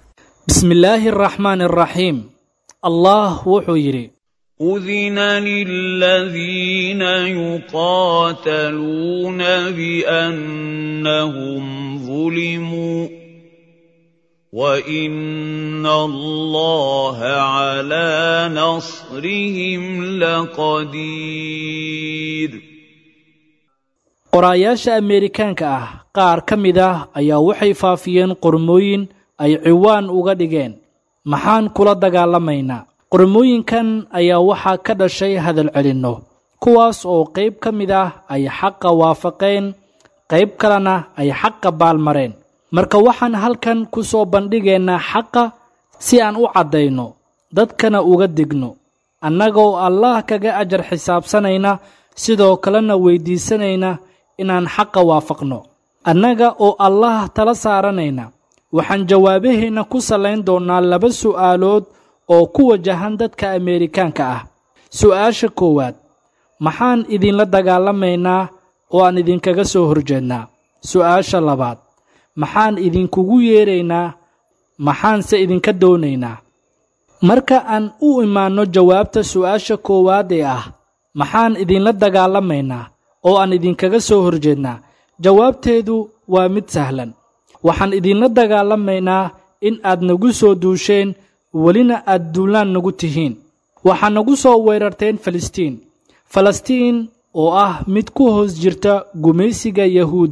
bismi illaahi araxmaan araxiim allah wuxuu yidhi أذن للذين يقاتلون بأنهم ظلموا وإن الله على نصرهم لقدير qoraayaasha ameerikaanka ah qaar ka mid ah ayaa waxay faafiyeen qormooyin ay ciwaan uga dhigeen maxaan kula dagaalamaynaa qormooyinkan ayaa waxaa ka dhashay hadal celinno kuwaas oo qayb ka mid ah ay xaqa waafaqeen qayb kalena ay xaqa baalmareen marka waxaan halkan ku soo bandhigaynaa xaqa si aan u caddayno dadkana uga digno annagoo allaah kaga ajar xisaabsanayna sidoo kalena weyddiisanayna inaan xaqa waafaqno annaga oo allaah tala saaranayna waxaan jawaabaheenna ku sallayn doonnaa laba su'aalood oo ku wajahan dadka ameerikaanka ah su'aasha koowaad maxaan idinla dagaalamaynaa oo aan idinkaga soo horjeednaa su'aasha labaad maxaan idinkugu yeedraynaa maxaanse idinka doonaynaa marka aan u imaanno jawaabta su'aasha koowaad ee ah maxaan idinla dagaalamaynaa oo aan idinkaga soo horjeednaa jawaabteedu waa mid sahlan waxaan idinla dagaalamaynaa in aad nagu soo duusheen welina aad duulaan nagu tihiin waxaa nagu soo weerarteen falastiin falastiin oo ah mid ku hoos jirta gumaysiga yahuudda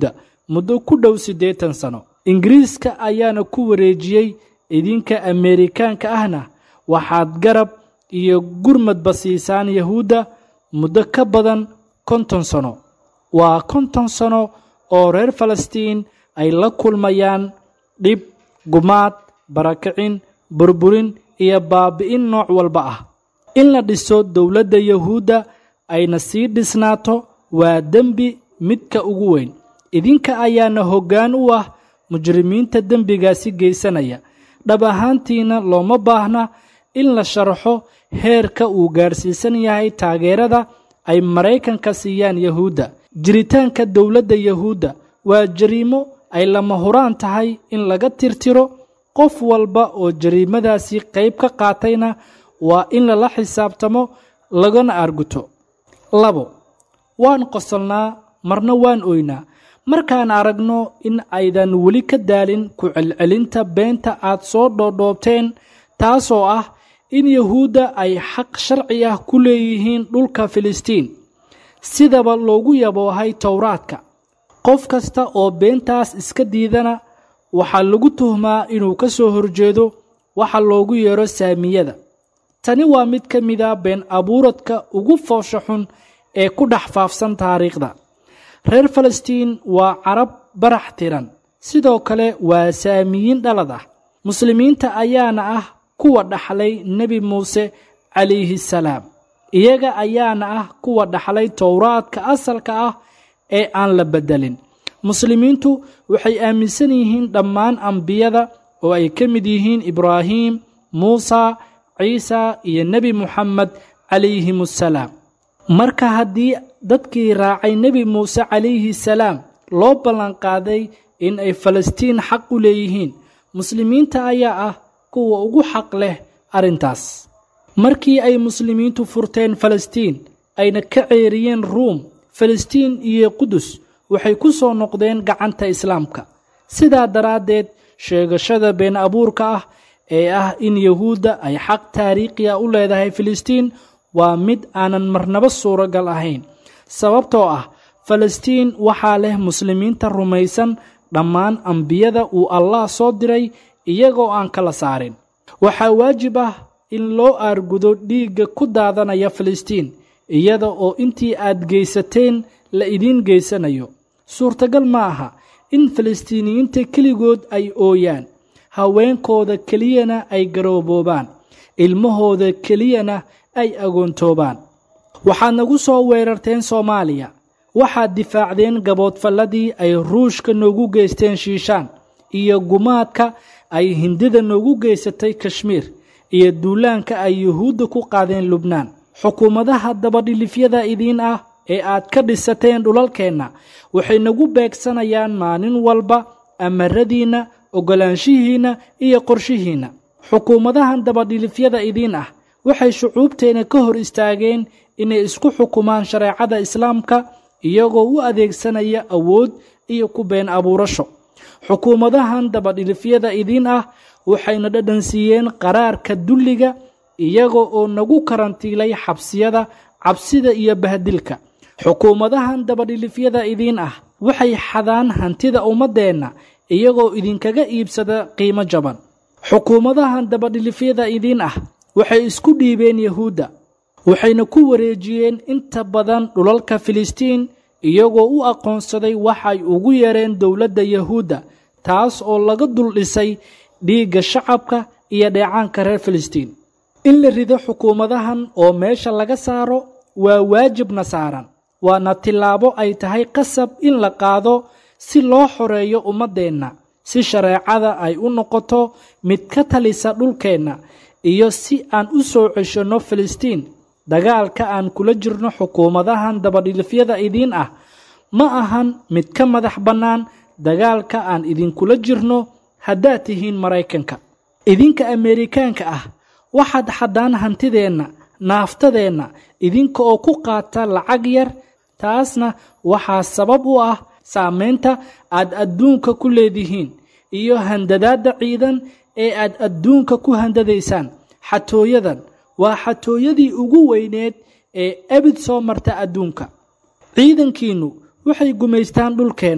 muddo ku dhow siddeetan sano ingiriiska ayaana ku wareejiyey idinka ameerikaanka ahna waxaad garab iyo gurmadba siisaan yahuudda muddo ka badan konton sano waa konton sano oo reer falastiin ay la kulmayaan dhib gumaad barakicin burburin iyo baabi'in nooc walba ah in la dhiso dowladda yahuudda ayna sii dhisnaato waa dembi midka ugu weyn idinka ayaana hoggaan u ah mujrimiinta dembigaasi geysanaya dhab ahaantiina looma baahna in la sharaxo heerka uu gaadhsiisan yahay taageerada ay maraykanka siiyaan yahuudda jiritaanka dowladda yahuudda waa jariimo ay lama huraan tahay in laga tirtiro qof walba oo jariimadaasi qayb ka qaatayna waa in lala xisaabtamo lagana arguto labo waan qosolnaa marna waan oynaa markaan aragno in aydan weli ka daalin ku celcelinta beenta aad soo dhoodhoobteen taasoo ah in yahuudda ay xaq sharci ah ku leeyihiin dhulka filistiin sidaba loogu yaboohay towraadka qof kasta oo beentaas iska diidana waxaa lagu tuhmaa inuu ka soo horjeedo waxa loogu yeero saamiyada tani waa mid ka mida been abuuradka ugu foosha xun ee ku dhex faafsan taariikhda reer falastiin waa carab barax tiran sidoo kale waa saamiyiin dhalad ah muslimiinta ayaana ah kuwa dhaxlay nebi muuse calayhi salaam iyaga ayaana ah kuwa dhaxlay towraadka asalka ah ee aan la beddelin muslimiintu waxay aaminsan yihiin dhammaan ambiyada oo ay ka mid yihiin ibraahim muusa ciisa iyo nebi muxamed calayhim assalaam marka haddii dadkii raacay nebi muuse calayhi salaam loo ballanqaaday in ay falastiin xaq u leeyihiin muslimiinta ayaa ah kuwa ugu xaq leh arrintaas markii ay muslimiintu furteen falastiin ayna ka ceeriyeen ruum falastiin iyo qudus waxay ku soo noqdeen gacanta islaamka sidaa daraaddeed sheegashada been abuurka ah ee ah in yahuudda ay xaq taariikhi a u leedahay filistiin waa mid aanan marnaba suuragal ahayn sababtoo ah falastiin waxaa leh muslimiinta rumaysan dhammaan ambiyada uu allah soo diray iyagoo aan kala saarin waxaa waajib ah in loo aargudo dhiigga ku daadanaya filistiin iyada oo intii aad geysateen la idiin geysanayo suurtagal ma aha in falastiiniyiinta keligood ay ooyaan haweenkooda keliyana ay garooboobaan ilmahooda keliyana ay agoontoobaan waxaad nagu soo weerarteen soomaaliya waxaad difaacdeen gaboodfalladii ay ruushka noogu geysteen shiishaan iyo gumaadka ay hindida noogu geysatay kashmiir iyo duulaanka ay yuhuudda ku qaadeen lubnaan xukuumadaha dabadhilifyada idiin ah ee aad ka dhisateen dhulalkeenna waxay nagu beegsanayaan maalin walba amaradiinna oggolaanshihiinna iyo qorshihiinna xukuumadahan dabadhilifyada idiin ah waxay shucuubteenna ka hor istaageen inay isku xukumaan shareecada islaamka iyagoo u adeegsanaya awood iyo ku been abuurasho xukuumadahan dabadhilifyada idiin ah waxayna dhadhansiiyeen qaraarka dulliga iyaga oo nagu karantiilay xabsiyada cabsida iyo bahdilka xukuumadahan dabadhilifyada idiin ah waxay xadaan hantida ummaddeenna iyagoo idinkaga iibsada qiimo jaban xukuumadahan dabadhilifyada idiin ah waxay isku dhiibeen yahuudda waxayna ku wareejiyeen inta badan dhulalka filistiin iyagoo u aqoonsaday waxay ugu yareen dowladda yahuudda taas oo laga dul dhisay dhiigga shacabka iyo dheecaanka reer filistiin in la rido xukuumadahan oo meesha laga saaro waa waajibna saaran waana tillaabo ay tahay qasab in la qaado si loo xoreeyo ummaddeenna si shareecada ay u noqoto mid ka talisa dhulkeenna iyo si aan u soo ceshanno filistiin dagaalka aan kula jirno xukuumadahan dabadhilifyada idiin ah ma ahan mid ka madax bannaan dagaalka aan idinkula jirno haddaad tihiin maraykanka idinka ameerikaanka ah waxaad xaddaan hantideenna naaftadeenna idinka oo ku qaata lacag yar taasna waxaa sabab u ah saamaynta aad adduunka ku leedihiin iyo handadaadda ciidan ee aad adduunka ku handadaysaan xatooyadan waa xatooyadii ugu weyneed ee abid soo marta adduunka ciidankiinnu waxay gumaystaan dhulkeenna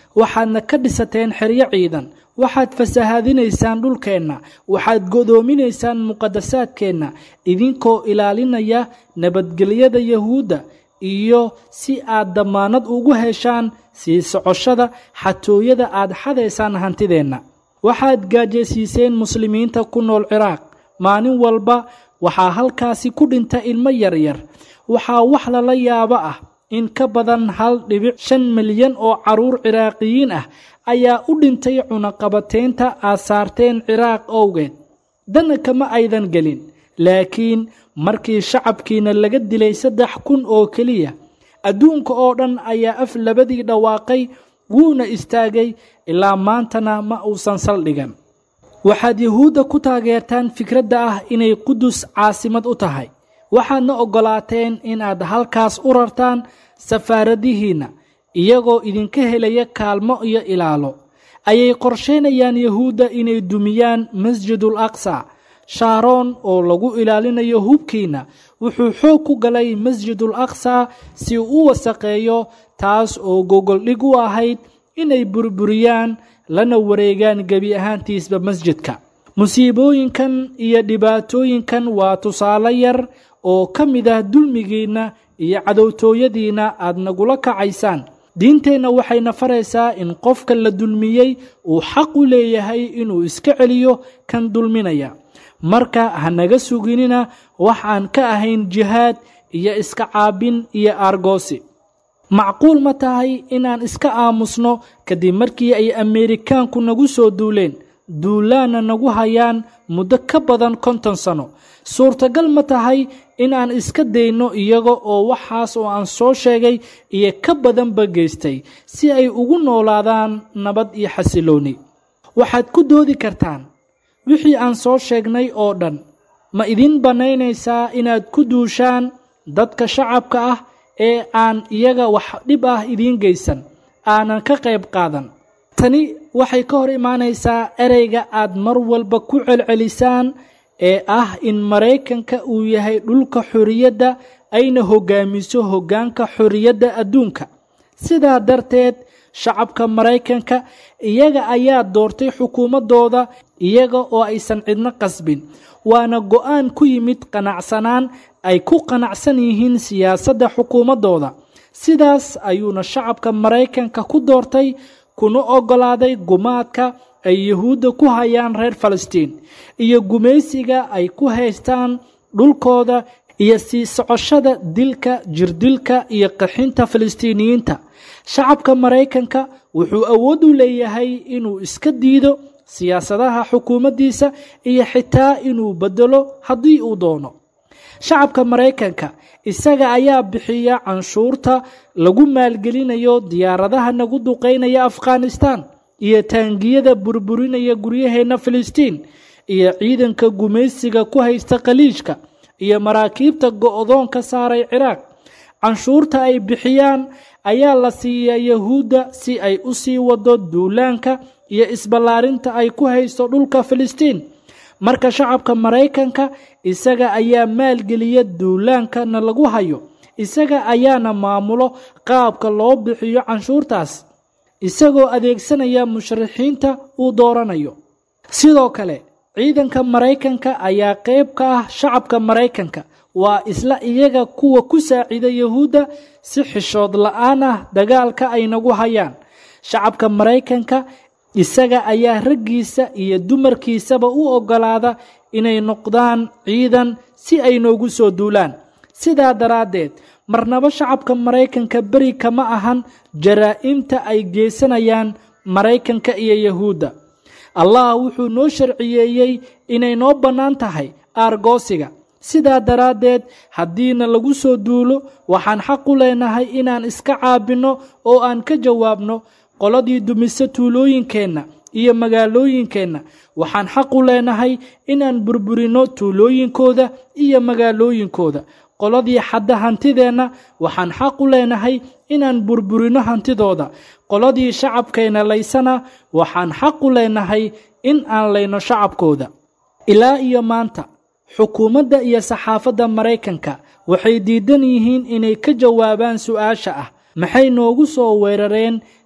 waxaadna ka dhisateen xeryo ciidan waxaad fasahaadinaysaan dhulkeenna waxaad godoominaysaan muqadasaadkeenna idinkoo ilaalinaya nabadgelyada yahuudda iyo si aad dammaanad ugu heshaan sii socoshada xatooyada aad xadaysaan hantideenna waxaad gaajaysiiseen muslimiinta ku nool ciraaq maalin walba waxaa halkaasi ku dhinta ilmo yaryar waxaa wax lala yaabo ah in ka badan hal dhibic shan milyan oo carruur ciraaqiyiin ah ayaa u dhintay cunaqabateynta aad saarteen ciraaq owgeed dana kama aydan gelin laakiin markii shacabkiina laga dilay saddex kun oo keliya adduunka oo dhan ayaa af labadii dhawaaqay wuuna istaagay ilaa maantana ma uusan saldhigan waxaad yahuudda ku taageertaan fikradda ah inay qudus caasimad u tahay waxaadna oggolaateen inaad halkaas u rartaan safaaradihiinna iyagoo idinka helaya kaalmo iyo ilaalo ayay qorsheynayaan yahuudda inay dumiyaan masjidul aqsa shaaroon oo lagu ilaalinayo hubkiinna wuxuu xoog ku galay masjidul aqsa si uu u wasaqeeyo taas oo gogoldhig u ahayd inay burburiyaan lana wareegaan gebi ahaantiisba masjidka musiibooyinkan iyo dhibaatooyinkan waa tusaale yar oo ka mid ah dulmigiinna iyo cadowtooyadiinna aad nagula kacaysaan diinteenna waxayna faraysaa in qofka la dulmiyey uu xaq u leeyahay inuu iska celiyo kan dulminaya marka ha naga suginina wax aan ka ahayn jihaad iyo iska caabin iyo aargoosi macquul ma tahay inaan iska aamusno kadib markii ay ameerikaanku nagu soo duuleen duulaanna nagu hayaan muddo ka badan konton sano suurtagal ma tahay inaan iska dayno iyaga oo waxaas oo aan soo sheegay iyo ka badanba geystay si ay ugu noolaadaan nabad iyo xasilooni waxaad ku doodi kartaan wixii aan soo sheegnay oo dhan ma idin bannaynaysaa inaad ku duushaan dadka shacabka ah ee aan iyaga wax dhib ah idiin geysan aanan ka qayb qaadan tani waxay ka hor imaanaysaa ereyga aad mar walba ku celcelisaan ee ah in maraykanka uu yahay dhulka xorriyadda ayna hoggaamiso hoggaanka xorriyadda adduunka sidaa darteed shacabka maraykanka iyaga ayaa doortay xukuumaddooda iyaga oo aysan cidno qasbin waana go'aan ku yimid qanacsanaan ay ku qanacsan yihiin siyaasadda xukuumaddooda sidaas ayuuna shacabka maraykanka ku doortay kuna oggolaaday gumaadka ay yuhuudda ku hayaan reer falastiin iyo gumaysiga ay ku haystaan dhulkooda iyo sii socoshada dilka jirdilka iyo qaxinta falastiiniyiinta shacabka maraykanka wuxuu awood u leeyahay inuu iska diido siyaasadaha xukuumaddiisa iyo xitaa inuu bedelo haddii uu doono shacabka maraykanka isaga ayaa bixiya canshuurta lagu maalgelinayo diyaaradaha nagu duqaynaya afghanistan iyo taangiyada burburinaya guryaheenna filistiin iyo ciidanka gumaysiga ku haysta khaliijka iyo maraakiibta go'doon ka saaray ciraaq canshuurta ay bixiyaan ayaa la siiyaa yahuudda si ay u sii wado duulaanka iyo isballaarinta ay ku haysto dhulka filistiin marka shacabka maraykanka isaga ayaa maalgeliya duulaankana lagu hayo isaga ayaana maamulo qaabka loo bixiyo canshuurtaas isagoo adeegsanaya musharaxiinta uu dooranayo sidoo kale ciidanka maraykanka ayaa qayb ka ah shacabka maraykanka waa isla iyaga kuwa ku saacida yahuudda si xishood la-aan ah dagaalka ay nagu hayaan shacabka maraykanka isaga ayaa raggiisa iyo dumarkiisaba u oggolaada inay noqdaan ciidan si ay noogu soo duulaan sidaa daraaddeed marnaba shacabka maraykanka beri kama ahan jaraa'imta ay geysanayaan maraykanka iyo yahuudda allah wuxuu noo sharciyeeyey inay noo bannaan tahay aargoosiga sidaa daraaddeed haddiina lagu soo duulo waxaan xaq u leenahay inaan iska caabinno oo aan ka jawaabno qoladii dumise tuulooyinkeenna iyo magaalooyinkeenna waxaan xaq u leenahay inaan burburinno tuulooyinkooda iyo magaalooyinkooda qoladii xadda hantideenna waxaan xaq u leenahay inaan burburinno hantidooda qoladii shacabkeenna laysana waxaan xaq u leenahay in aan layno shacabkooda ilaa iyo maanta xukuumadda iyo saxaafadda maraykanka waxay diidan yihiin inay ka jawaabaan su-aasha ah maxay noogu soo weerareen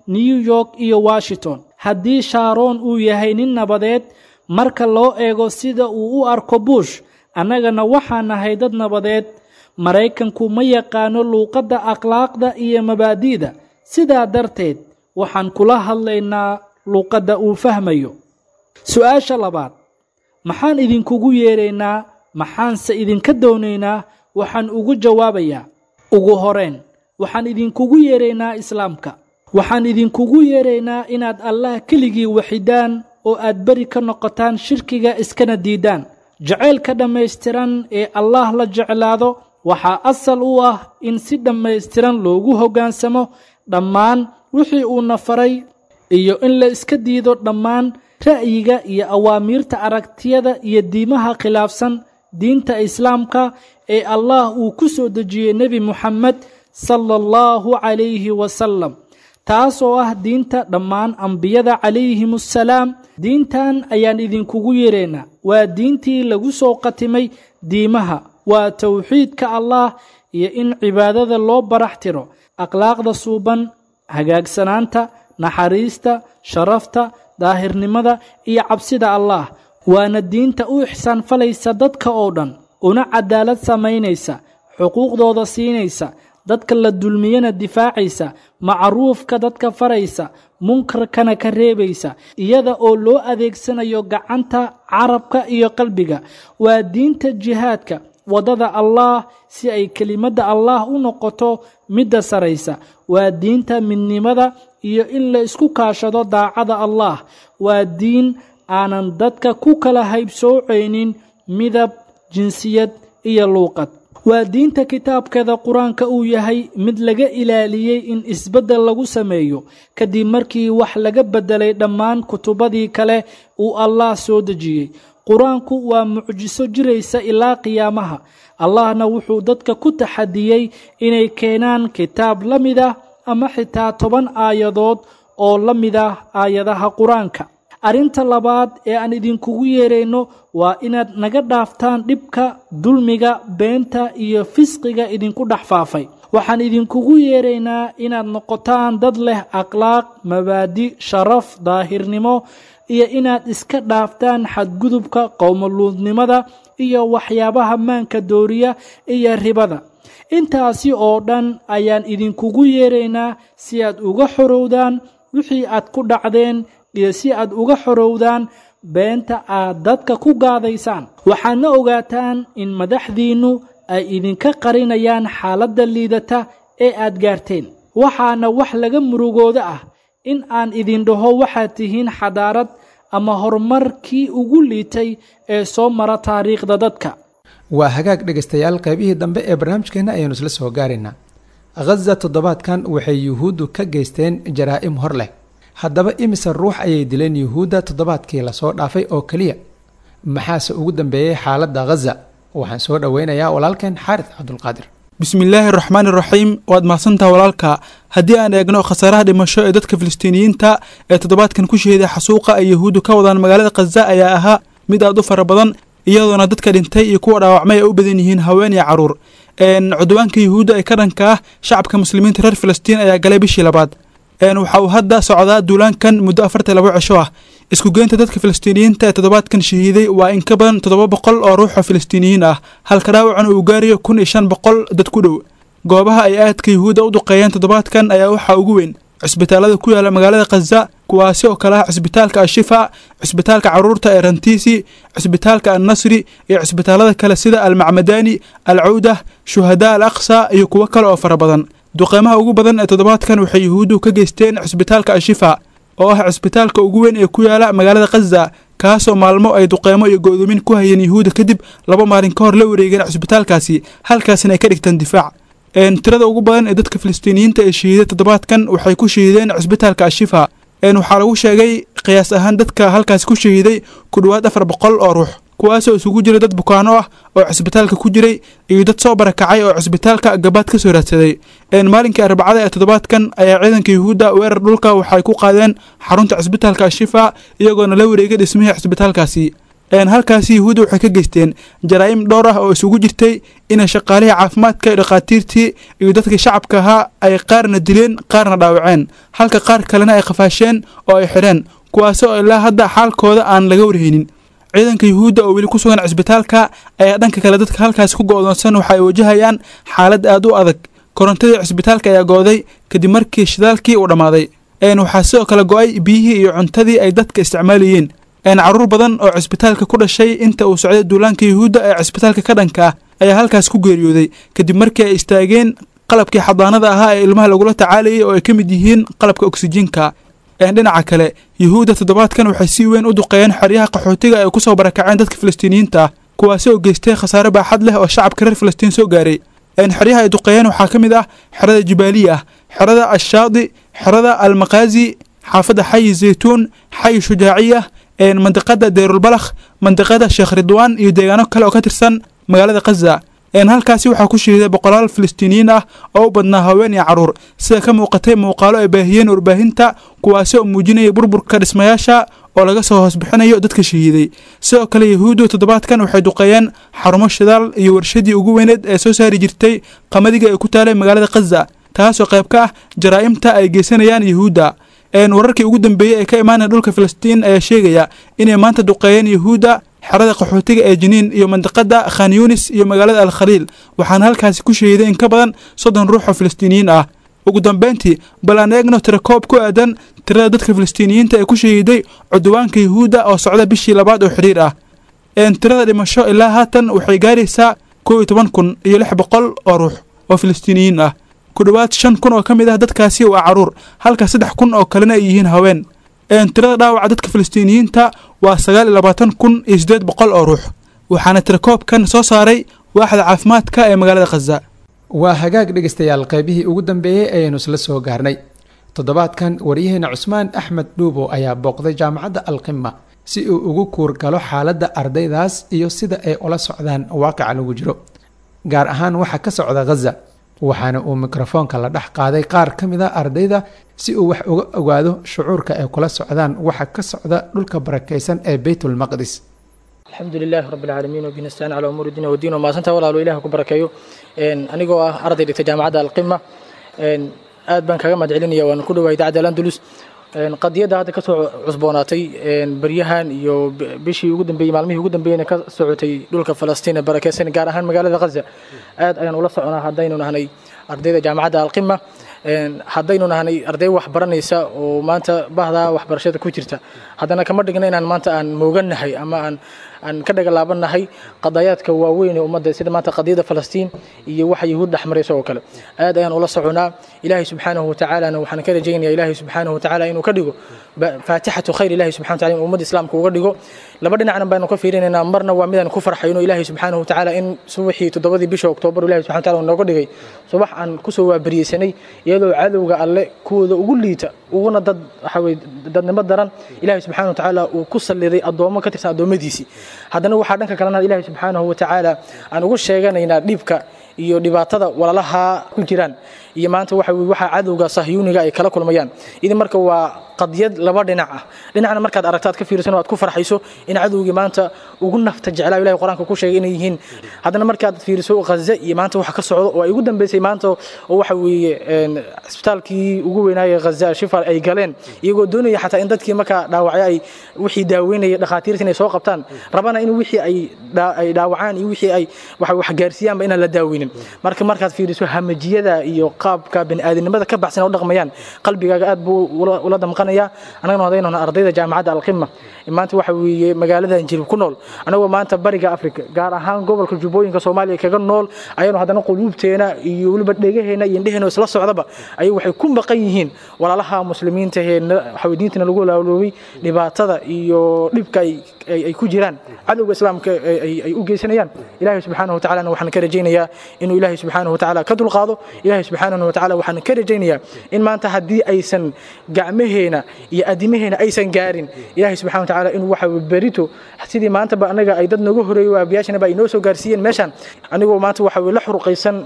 new york iyo washington haddii shaaroon uu yahay nin nabadeed marka loo eego sida uu u arko bush annagana waxaan nahay dad nabadeed maraykanku ma yaqaano luuqadda akhlaaqda iyo mabaadi'da sidaa darteed waxaan kula hadlaynaa luuqadda uu fahmayo su-aasha labaad maxaan idinkugu yeeraynaa maxaanse idinka doonaynaa waxaan ugu jawaabayaa ugu horeen waxaan idinkugu yeeraynaa islaamka waxaan idinkugu yeeraynaa inaad allah keligii waxidaan oo aad beri ka noqotaan shirkiga iskana diidaan jacaylka dhammaystiran ee allah la jeclaado waxaa asal u ah in si dhammaystiran loogu hoggaansamo dhammaan wixii uuna faray iyo in la iska diido dhammaan ra'yiga iyo awaamiirta aragtiyada iyo diimaha khilaafsan diinta islaamka ee allah uu ku soo dejiyey nebi muxamed sala allahu calayhi wasalam taasoo ah diinta dhammaan ambiyada calayhimussalaam diintan ayaan idinkugu yeeraynaa waa diintii lagu soo qatimay diimaha waa towxiidka allah iyo in cibaadada loo barax tiro akhlaaqda suuban hagaagsanaanta naxariista sharafta daahirnimada iyo cabsida allah waana diinta u ixsaan falaysa dadka oo dhan una cadaalad samaynaysa xuquuqdooda siinaysa dadka la dulmiyana difaacaysa macruufka dadka faraysa munkarkana ka reebaysa iyada oo loo adeegsanayo gacanta carabka iyo qalbiga waa diinta jihaadka waddada allah si ay kelimadda allah u noqoto midda saraysa waa diinta midnimada iyo in la isku kaashado daacada allah waa diin aanan dadka ku kala haybsoocaynin midab jinsiyad iyo luuqad waa diinta kitaabkeeda qur-aanka uu yahay mid laga ilaaliyey in isbeddel lagu sameeyo kadib markii wax laga beddelay dhammaan kutubadii kale uu allah soo dejiyey qur-aanku waa mucjiso jiraysa ilaa qiyaamaha allahna wuxuu dadka ku taxadiyey inay keenaan kitaab la mid ah ama xitaa toban aayadood oo la mid ah aayadaha qur-aanka arrinta labaad ee aan idinkugu yeerayno waa inaad naga dhaaftaan dhibka dulmiga beenta iyo fisqiga idinku dhex faafay waxaan idinkugu yeeraynaa inaad noqotaan dad leh akhlaaq mabaadi sharaf daahirnimo iyo inaad iska dhaaftaan xadgudubka qowmoluudnimada iyo waxyaabaha maanka dooriya iyo ribada intaasi oo dhan ayaan idinkugu yeeraynaa si aad uga xorowdaan wixii aad ku dhacdeen iyo si aad uga xorowdaan beenta aad dadka ku gaadaysaan waxaadna ogaataan in madaxdiinnu ay idinka qarinayaan xaaladda liidata ee aad gaarteen waxaana wax laga murugooda ah in aan idin dhaho waxaad tihiin xadaarad ama horumarkii ugu liitay ee soo mara taariikhda dadka waa hagaag dhegaystayaal qaybihii dambe ee barnaamijkeenna ayaanu isla soo gaaraynaa khaza toddobaadkan waxay yuhuuddu ka geysteen jaraa'im hor leh haddaba imise ruux ayay dileen yuhuudda toddobaadkii lasoo dhaafay oo keliya maxaase ugu dambeeyey xaaladda khaza waxaan soo dhoweynayaa walaalkeen xaaris cabdulqaadir bismillaahi araxmaani iraxiim waad mahadsantaha walaalka haddii aan eegno khasaaraha dhimasho ee dadka filistiiniyiinta ee toddobaadkan ku shahiday xasuuqa ay yahuuddu ka wadaan magaalada khaza ayaa ahaa mid aad u fara badan iyadoona dadka dhintay iyo kuwa dhaawacmay ay u badan yihiin haween iyo caruur cudwaanka yuhuudda ee ka dhanka ah shacabka muslimiinta reer filistiin ayaa galay bishii labaad waxa uu hadda socdaa duulaankan muddo afartan labo cisho ah isku geynta dadka filistiiniyiinta ee toddobaadkan shahiiday waa in ka badan toddoba boqol oo ruux oo filistiiniyiin ah halka dhaawacan uu gaarayo kun iyo shan boqol dad ku dhow goobaha ay aadka yuhuudda u duqeeyeen toddobaadkan ayaa waxaa ugu weyn cisbitaalada ku yaala magaalada khaza kuwaasi oo kale ah cisbitaalka ashifa cisbitaalka caruurta ee rantiisi cisbitaalka annasri iyo cisbitaalada kale sida almacmadani alcawdah shuhadaa al aqsa iyo kuwo kale oo fara badan duqeymaha ugu badan ee toddobaadkan waxay yuhuuddu ka geysteen cisbitaalka ashifa oo ah cisbitaalka ugu weyn ee ku yaala magaalada khaza kaasoo maalmo ay duqeymo iyo go'doomin ku hayeen yuhuudda kadib laba maalin ka hor la wareegeen cisbitaalkaasi halkaasina ay ka dhigtaan difaac tirada ugu badan ee dadka filistiiniyiinta ee shahiiday toddobaadkan waxay ku shahiideen cisbitaalka ashifa waxaa lagu sheegay qiyaas ahaan dadka halkaasi ku shahiiday ku dhowaad afar boqol oo ruux kuwaasoo isugu jira dad bukaano ah oo cisbitaalka ku jiray iyo dad soo barakacay oo cisbitaalka gabaad ka soo raadsaday maalinkii arbacada ee toddobaadkan ayaa ciidanka yuhuudda weerar dhulka waxay ku qaadeen xarunta cisbitaalka ashifa iyagoona la wareegay dhismihii cisbitaalkaasi halkaasi yahuudda waxay ka geysteen jaraa'im dhowr ah oo isugu jirtay inay shaqaalihii caafimaadka iyo dhakhaatiirtii iyo dadkii shacabka ahaa ay qaarna dileen qaarna dhaawaceen halka qaar kalena ay qafaasheen oo ay xidheen kuwaasoo ilaa hadda xaalkooda aan laga warhaynin ciidanka yuhuudda oo weli ku sugan cisbitaalka ayaa dhanka kale dadka halkaasi ku go'doonsan waxa ay wajahayaan xaalad aad u adag korontadii cisbitaalka ayaa go'day kadib markii shidaalkii uu dhammaaday waxaa sidoo kale go'ay biyihii iyo cuntadii ay dadka isticmaalayeen carruur badan oo cisbitaalka ku dhashay inta uu socday duulaanka yuhuudda ee cisbitaalka ka dhanka ah ayaa halkaas ku geeriyooday kadib markii ay istaageen qalabkii xadaanada ahaa ee ilmaha lagula tacaalayay oo ay ka mid yihiin qalabka oksijiinka dhinaca kale yuhuudda toddobaadkan waxay si weyn u duqeeyeen xeryaha qaxootiga ay ku soo barakaceen dadka falastiiniyiinta ah kuwaasi oo geystay khasaare baaxad leh oo shacabka reer falastiin soo gaaray xeryaha ay duqeeyeen waxaa ka mid ah xerada jibaaliya ah xerada ashaadi xerada almakaazi xaafadda xayi zaytuun xayi shujaaciya mandiqada deyrulbalakh mandiqada sheekh ridwaan iyo deegaano kale oo ka tirsan magaalada khaza halkaasi waxaa ku shahiiday boqolaal falastiiniyiin ah oo u badnaa haween iyo carruur sida ka muuqatay muuqaalo ay baahiyeen warbaahinta kuwaasi oo muujinaya burburka dhismayaasha oo laga soo hoos bixinayo dadka shahiiday sidoo kale yahuuddu toddobaadkan waxay duqeeyeen xarumo shidaal iyo warshadii ugu weyneed ee soo saari jirtay qamadiga ee ku taalay magaalada khaza taasoo qayb ka ah jaraa'imta ay geysanayaan yuhuudda wararkii ugu dambeeyey ee ka imaanaya dhulka falastiin ayaa sheegaya inay maanta duqeeyeen yuhuudda xerada qaxootiga ee jiniin iyo mandiqada khan yunis iyo magaalada al khaliil waxaana halkaasi ku shahiiday in ka badan soddon ruux oo falastiiniyiin ah ugu dambeyntii bal aan eegno tirakoob ku aadan tirada dadka falastiiniyiinta ee ku shahiiday cudwaanka yuhuudda oo socda bishii labaad oo xidhiir ah tirada dhimasho ilaa haatan waxay gaaraysaa kow iyo toban kun iyo lix boqol oo ruux oo falastiiniyiin ah ku dhowaad shan kun oo ka mid ah dadkaasi waa carruur halka saddex kun oo kalena ay yihiin haween tirada dhaawaca dadka falastiiniyiinta waa sagaal iyo labaatan kun iyo siddeed boqol oo ruux waxaana tirakoobkan soo saaray waaxda caafimaadka ee magaalada khaza waa hagaag dhegaystayaal qaybihii ugu dambeeyey ayaynu isla soo gaarnay toddobaadkan waryaheena cusmaan axmed dhuubo ayaa booqday jaamacadda alqima si uu ugu kuurgalo xaaladda ardaydaas iyo sida ay ula socdaan waaqica lagu jiro gaar ahaan waxa ka socda khaza waxaana uu mikrofoonka la dhex qaaday qaar ka mid a ardayda si uu wax uga ogaado shucuurka ay kula socdaan waxa ka socda dhulka barakaysan ee beytulmaqdis alxamdu lilaahi rabbi alcaalamiin wabihi nastaan calaa umuuri diin wadiin wamaadsantaa walaalo ilaah ku barakeeyo anigoo ah arday dhigta jaamacadda alqima aad baan kaga mahad celinaya waan ku dhowahay idaacadda alandulus qadiyadda hadda kasoo cusboonaatay beryahan iyo bishii ugu dambeeyey maalmihii ugu dambeeyeyna ka socotay dhulka falastiin ee barakeysan gaar ahaan magaalada khaza aad ayaan ula soconaa haddaynu nahnay ardayda jaamacadda alqima haddaynu nahnay arday wax baranaysa oo maanta bahdaa waxbarashada ku jirta haddana kama dhigna inaan maanta aan moogannahay ama aan aan ka dhagalaabannahay qadayaadka waaweyn ee ummadda sida maanta qadiyada falastiin iyo waxa yahuud dhexmaraysa oo kale aad ayaan ula soconaa ilaahay subxaanahu watacaalana waxaan ka rajaynaya ilaahay subxaanahu watacaala inuu ka dhigo faatixatu khayr ilaahay subxana wataala inuu ummadda islaamka uga dhigo laba dhinacna baynu ka fiirinaynaa marna waa midaan ku farxayno ilaahay subxaanahu watacaala in subaxii toddobadii bisha oktoobar ilahay subxana wataala uu nooga dhigay subax aan kusoo waabariyeysanay iyadoo cadowga alle kuwooda ugu liita uguna dad waxa weye dadnimo daran ilaahay subxana watacaala uu ku salliday addoommo ka tirsan addoommadiisii haddana waxaa dhanka kalena ilaahay subxaanahu watacaala aan ugu sheeganaynaa dhibka iyo dhibaatada walalaha ku jiraan iyo maanta waxa weye waxaa cadowga sahyuuniga ay kala kulmayaan idin marka waa qadiyad laba dhinac ah dhinacna markaad aragto aad ka fiirsan oo aad ku farxayso in cadowgii maanta ugu nafta jeclaa ilahay qur-aanka ku sheegay inay yihiin haddana markaad fiiriso ghaza iyo maanta waxa ka socdo oo ay ugu dambeysay maanta oo waxa weeye isbitaalkii ugu weynaaye ghaza shifa ay galeen iyagoo doonaya xataa in dadkii markaa dhaawacyo ay wixii daaweynaya dhakhaatiirta inay soo qabtaan rabana in wixii ay ay dhaawacaan iyo wixii ay waxa wax gaarsiiyaanba inaan la daaweynin marka markaad fiiriso hamajiyada iyo qaabka bani'aadanimada ka baxsan oo dhaqmayaan qalbigaaga aad buu ula damqanaya annagana hadaynona ardayda jaamacadda alqima maanta waxa weeye magaaladan jilib ku nool anagoo maanta bariga afrika gaar ahaan gobolka jubbooyinka soomaaliya kaga nool ayanu haddana quluubteena iyo weliba dhegaheena iyo indheheena isla socdaba ayay waxay ku maqan yihiin walaalaha muslimiinta ee waxa diintana lagu laaloobay dhibaatada iyo dhibka ay ku jiraan cadowga islaamka ay u geysanayaan ilaahay subxaanahu watacalana waxaan ka rajaynayaa inuu ilaahay subxaanahu watacaala ka dulqaado ilaahay subxaanahu watacaala waxaan ka rajaynayaa in maanta haddii aysan gacmaheena iyo adimaheena aysan gaarin ilaahay subxana watacaala inuu waxa berito sidii maantaba anaga ay dad nooga horeeyo waabiyaashana ba ay noo soo gaarsiiyeen meeshaan anigoo maanta waxa weye la xuruqaysan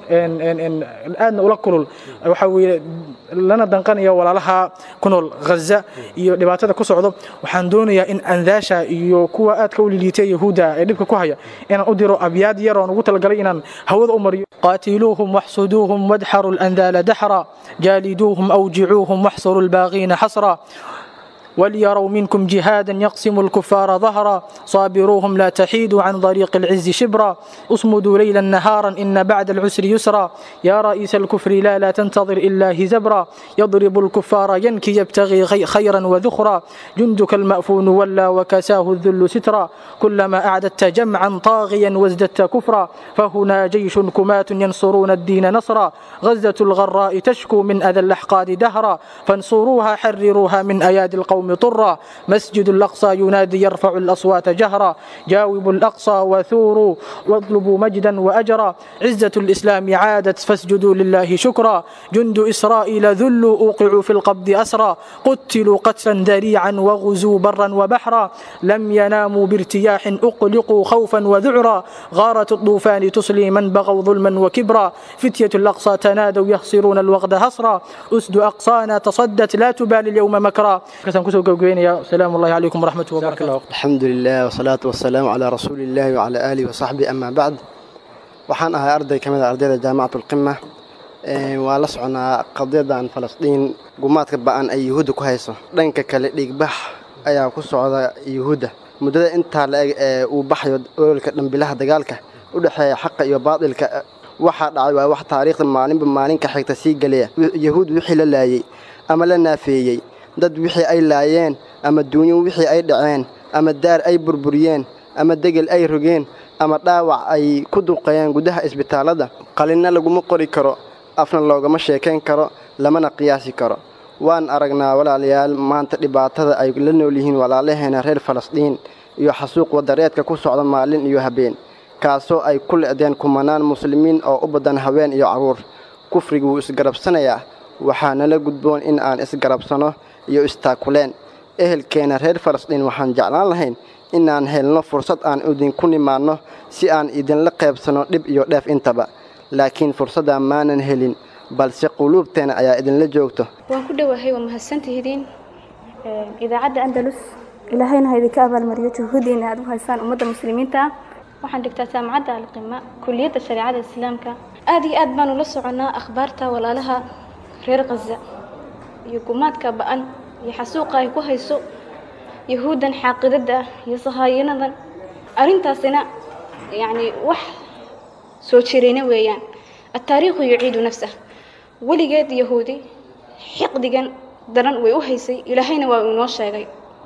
aadna ula kulul waxa weye lana danqanaya walaalaha ku nool ghaza iyo dhibaatada ku socdo waxaan doonayaa in andaasha iyo kuwa aadka u liliitay yahuudda ee dhibka ku haya inaan u diro abyaad yar oon ugu talagalay inaan hawada u mariyo qaatiluuhum waxsuduuhum wadxaru landaala daxra jaaliduuhum awjicuuhum waxsuru lbaaqiina xasra وليروا منكم جهادا يقسم الكفار ظهرا صابروهم لا تحيدوا عن طريق العز شبرا اصمدوا ليلا نهارا إن بعد العسر يسرا يا رئيس الكفر لا لا تنتظر إلا هزبرا يضرب الكفار ينكي يبتغي خيرا وذخرا جندك المأفون ولا وكساه الذل سترا كلما أعددت جمعا طاغيا وازددت كفرا فهنا جيش كمات ينصرون الدين نصرا غزة الغراء تشكو من أذى الأحقاد دهرا فانصروها حرروها من أيادي القوم طرا مسجد الأقصى ينادي يرفع الأصوات جهرا جاوبوا الأقصى وثوروا واطلبوا مجدا وأجرا عزة الإسلام عادت فاسجدوا لله شكرا جند إسرائيل ذلوا أوقعوا في القبض أسرا قتلوا قتلا ذريعا وغزوا برا وبحرا لم يناموا بارتياح أقلقوا خوفا وذعرا غارة الطوفان تصلي من بغوا ظلما وكبرا فتية الأقصى تنادوا يخسرون الوغد هصرا أسد أقصانا تصدت لا تبالي اليوم مكرا السلام الله عليكم ورحمة الله وبركاته الحمد لله والصلاة والسلام على رسول الله وعلى آله وصحبه أما بعد waxaan ahay arday ka mid a ardayda jaamacatu lqima waa la soconaa qadiyadan falastiin gumaadka ba-an ay yuhuudda ku hayso dhanka kale dhiigbax ayaa ku socda yuhuudda muddada intaa la-eg ee uu baxayo ololka dhambilaha dagaalka u dhexeeya xaqa iyo baadilka waxaa dhacay waa wax taariikhda maalinba maalinka xigta sii gelaya yahuud wixii la laayey ama la naafeeyey dad wixii ay laayeen ama duunyo wixii ay dhaceen ama daar ay burburiyeen ama degel ay rogeen ama dhaawac ay ku duqeeyeen gudaha isbitaallada qalinna laguma qori karo afna loogama sheekayn karo lamana qiyaasi karo waan aragnaa walaalayaal maanta dhibaatada ay la nool yihiin walaalaheena reer falastiin iyo xasuuq wadareedka ku socda maalin iyo habeen kaasoo ay ku le'deen kumanaan muslimiin oo u badan haween iyo carruur kufrigu wuu isgarabsanayaa waxaana la gudboon in aan isgarabsano iyo istaakuleen ehelkeena reer falastiin waxaan jeclaan lahayn inaan helno fursad aan idinku nimaanno si aan idinla qaybsanno dhib iyo dheef intaba laakiin fursaddaa maanan helin balse quluubteena ayaa idinla joogto waan ku dhowahay waa mahadsantihidiin idaacadda andalus ilaahayna ha idinka abaalmariyo juhuudiina aad u haysaan ummadda muslimiinta ah waxaan dhigtaa jaamacadda alqima kuliyadda shareecada islaamka aad iyo aad baanu la soconnaa akhbaarta walaalaha reer khaza iyo gumaadka ba-an iyo xasuuqa ay ku hayso yahuuddan xaaqidadda ah iyo sahaayinadan arrintaasina yacni wax soo jirayna weeyaan attaariikhu yuciidu nafsah weligeed yahuudi xiqdigan daran way u haysay ilaahayna waa uu inoo sheegay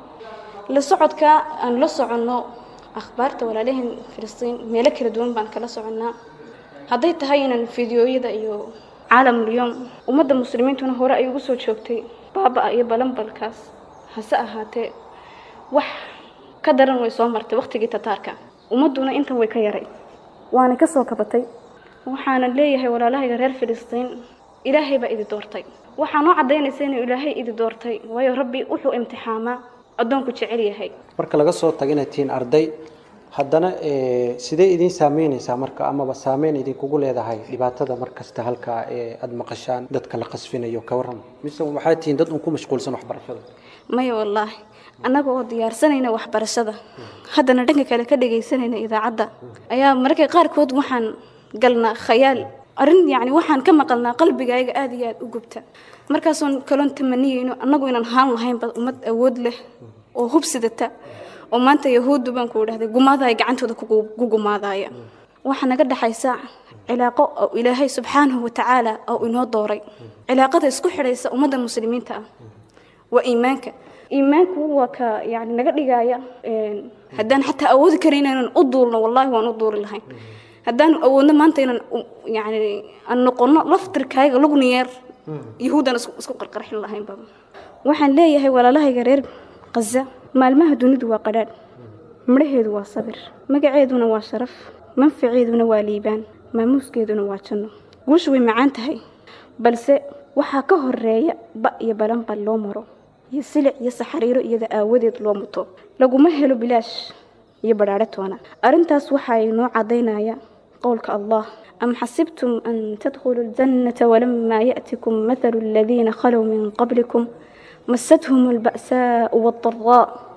la socodka aan la soconno akhbaarta walaalaheen filistiin meelo kala duwan baan kala soconnaa hadday tahay inaan fideooyada iyo caalamulyoom ummadda muslimiintuna hore ay ugu soo joogtay baaba-a iyo balanbalkaas hase ahaatee wax ka daran way soo martay wakhtigii tataarka ummadduna intan way ka yaray waana ka soo kabatay waxaana leeyahay walaalahayga reer filistiin ilaahay baa idi doortay waxaa noo caddaynaysa inuu ilaahay idi doortay waayo rabbi wuxuu imtixaamaa addoonku jecel yahay marka laga soo tago inaad tihiin arday haddana sidee idiin saameynaysaa marka amaba saameyn idinkugu leedahay dhibaatada markasta halkaa ee aada maqashaan dadka la qasfinayo ka warram mise waxaad tihiin dad un ku mashquulsan waxbarashada maya wallaahi annaga oo diyaarsanayna waxbarashada haddana dhanka kale ka dhagaysanayna idaacadda ayaa mararka qaarkood waxaan galnaa khayaal arrin yacni waxaan ka maqalnaa qalbigayga aada iyo aada u gubta markaasoon kaloon tamaniyeyno annagu inaan haan lahaynba ummad awood leh oo hubsidata oo maanta yahuuddu baan ku idhahday gumaadahay gacantooda ku gumaadaya waxaa naga dhexaysa cilaaqo oo ilaahay subxaanahu watacaala oo inoo dooray cilaaqada isku xidhaysa ummadda muslimiinta ah waa iimaanka iimaanku waa ka yani naga dhigaya haddaan xataa awoodi karin inaan u duulno wallahi waan u duuli lahayn haddaan awoodno maanta inaan yani aan noqono laftirkaaga lugniyeer yahuudan isku qarqarxin lahaynba waxaan leeyahay walaalahayga reer khaza maalmaha dunidu waa qadhaadh midhaheedu waa sabir magaceeduna waa sharaf manfaceeduna waa liibaan maamuuskeeduna waa janno guushu way macaan tahay balse waxaa ka horeeya ba iyo balanbal loo maro iyo silic iyo saxariiro iyada aawadeed loo muto laguma helo bilaash iyo badhaadhe toona arrintaas waxaa inoo caddaynaya qowlka allah am xasibtum an tadkhuluu ljannata walamaa ya'tikum mathalu aladiina khalow min qablikum مستهم البأساء والضراء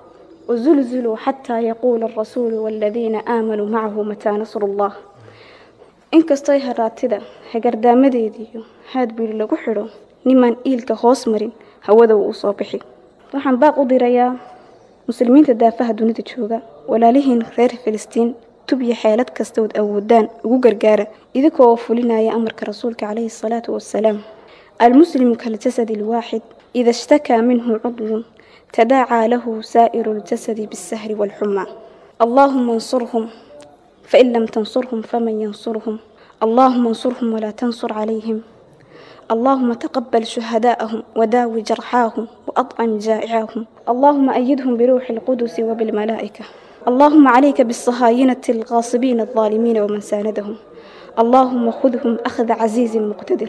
وزلزلوا حتى يقول الرسول والذين آمنوا معه متى نصر الله inkastoo haraatida hagardaamadeediiyo haadbiir lagu xidho nimaan iilka hoos marin hawada wuu usoo bixi waxaan baaq u dirayaa muslimiinta daafaha dunida jooga walaalihiin reer filistiin tub iyo xeelad kastood awoodaan ugu gargaara idinkoo oo fulinaya amarka rasuulka calayhi salaatu wasalaam almuslimu kaljasadi alwaaxid ida ishtakaa minhu cudwun tadaacaa lahu saa'iru ljasadi biاsahri waalxumaa allaahuma ansurhum فإن لم تنصرهم فمن ينصرهم اللهم انصرهم ولا تنصر عليهم اللهم تقبل شهداءهم وداو جرحاهم وأطعم جائعاهم اللهم أيدهم بروح القدس وبالملائكة اللهم عليك بالصهاينة الغاصبين الظالمين ومن ساندهم اللهم خذهم أخذ عزيز مقتدر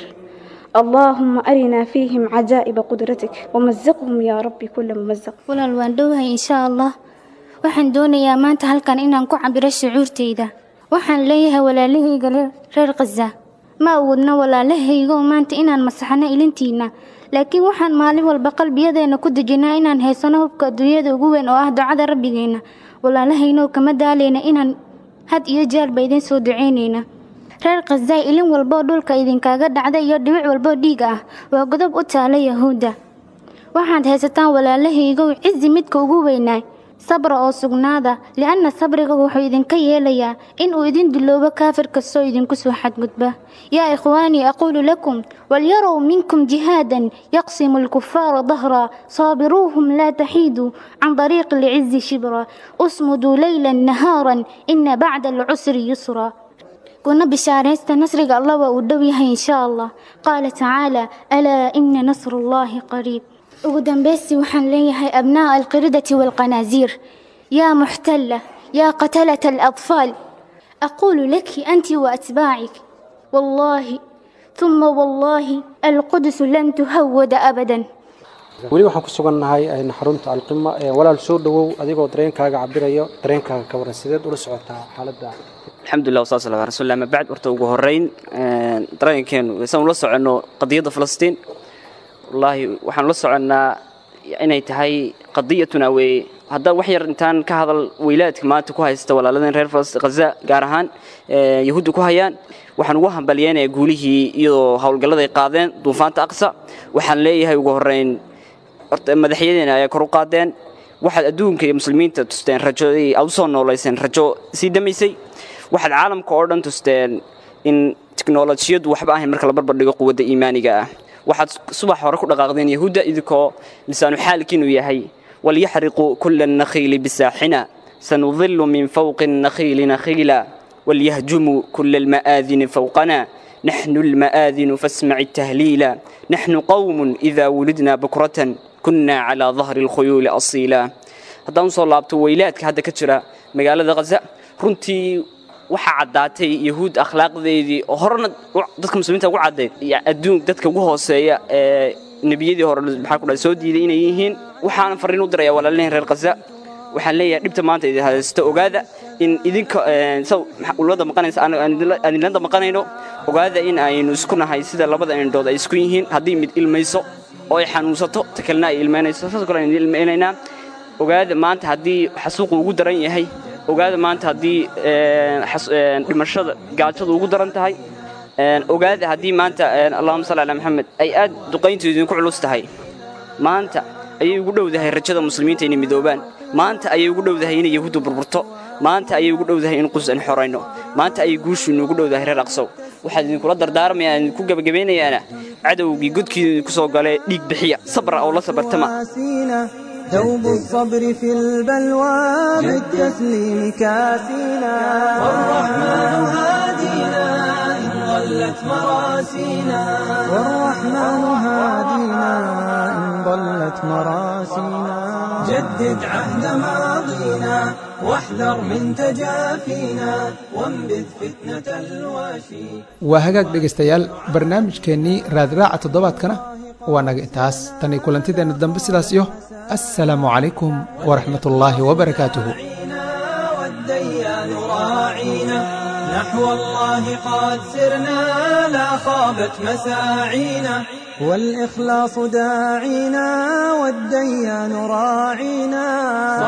اللهم أرنا فيهم عجائب قدرتك ومزقهم يا رب كل ممزق walaal waan dhowahay insha allah waxaan doonayaa maanta halkan inaan ku cabiro shucuurtayda waxaan leeyahay walaalahayga reer khaza ma awoodno walaalahaygo maanta inaan masaxno ilintiina laakiin waxaan maalin walba qalbiyadeena ku dejinaa inaan haysano hubka adduunyada ugu weyn oo ah ducada rabbigeena walaalahaynow kama daalayna inaan had iyo jeerba idin soo duceynayna reer khazaa ilin walboo dhulka idinkaaga dhacda iyo dhibic walboo dhiig ah waa godob u taala yahuudda waxaad haysataan walaalahaygow cizi midka ugu weynaay sabra oo sugnaada li'anna sabriga wuxuu idinka yeelayaa in uu idin duloobo kaafir kastoo idinku soo xadgudba yaa ikhwaanii aquulu lakum walyarow minkum jihaadan yaqsimu alkufaara dahra saabiruuhum laa taxiiduu can dariiqi alcizi shibra usmuduu leylan nahaaran ina bacda alcusri yusra kuna bishaaraysta nasriga allah waa uu dhow yahay insha allah qaala tacaala alaa ina nasru allahi qariib ugu dambaysi waxaan leeyahay abnaa'a alqiridati waalqanaasiir yaa muxtalla yaa qatalata aladfaal aquulu laki anti waatbaacik wallaahi ثuma wallaahi alqudusu lan tuhawada abadan weli waxaan ku sugannahay xarunta alqima walaal soo dhowow adigoo dareenkaaga cabirayo dareenkaaga ka waran sideed ula socotaa xaaladda alxamdulilah wasaas ala rasuul ama bacd horta ugu horeyn dareenkeenu saan ula soconno qadiyadda falastiin wallaahi waxaan la soconnaa inay tahay qadiyatuna weeye hadda wax yar intaan ka hadal weylaadka maanta ku haysta walaaladeen reer khaza gaar ahaan yahuudda ku hayaan waxaan ugu hambalyeynayaa guulihii iyadoo howlgallada ay qaadeen duufaanta aqsa waxaan leeyahay ugu horreyn horta madaxyadeena ayaa kor u qaadeen waxaad adduunka iyo muslimiinta tusteen rajo aad u soo noolayseen rajo sii damaysay waxaad caalamka oo dhan tusteen in tiknolojiyadu waxba ahayn marka la barbardhigo quwadda iimaaniga ah waxaad subax hore ku dhaqaaqdeen yahuudda idinkoo lisaanu xaalkiinu yahay walyaxriquu kula annakhiili bisaaxina sanudilu min fawqi annakhiili nakhiila walyahjumuu kula alma'aadini fawqana naxnu alma'aadinu fasmaci tahliila naxnu qawmun idaa wulidna bukratan kunna calaa dahri alkhuyuuli asiila haddaan usoo laabto weylaadka hadda ka jira magaalada khaza runtii waxaa caddaatay yahuud akhlaaqdeedii oo horena dadka muslimiinta ugu caddayd adduun dadka ugu hooseeya ee nebiyadii hore maxaa ku dhahay soo diiday inay yihiin waxaana farriin u dirayaa walaaliheen reer khaza waxaan leeyahay dhibta maanta idin haysta ogaada in idinka ulada maqanaysa aan idinlada maqanayno ogaada in aynu isku nahay sida labada indhood ay isku yihiin haddii mid ilmayso oo ay xanuunsato ta kalena ay ilmaynayso saas kale aynu ilmaynaynaa ogaada maanta haddii xasuuqu ugu daran yahay ogaada maanta haddii dhimashada gaajadu ugu daran tahay ogaada haddii maanta allahuma salli calaa maxamed ay aad duqayntu idinku culus tahay maanta ayay ugu dhowdahay rajada muslimiinta inay midoobaan maanta ayay ugu dhowdahay inay yahuuddu burburto maanta ayay ugu dhowdahay in qus aan xorayno maanta ayay guushiinu ugu dhowdahay reer aqsow waxaad idinkula dardaarmayaa idinku gebagabeynayaana cadowgii godkiida idinku soo galee dhiig bixiya sabra oo la sabartama ثوب الصبر في البلوى بالتسليم كاسينا والرحمن هادينا إن ضلت مراسينا والرحمن هادينا إن ضلت مراسينا جدد عهد ماضينا واحذر من تجافينا وانبذ فتنة الواشي waa hagaag dhegaystayaal barnaamijkeennii raadraaca toddobaadkana waa naga intaas tan iyo kulantideenna dambe sidaas iyo assalaamu calaykum waraxmat ullaahi wabarakaatuhu والديان راعينا نحو الله قد سرنا لا خابت مساعينا والإخلاص داعينا والديان راعينا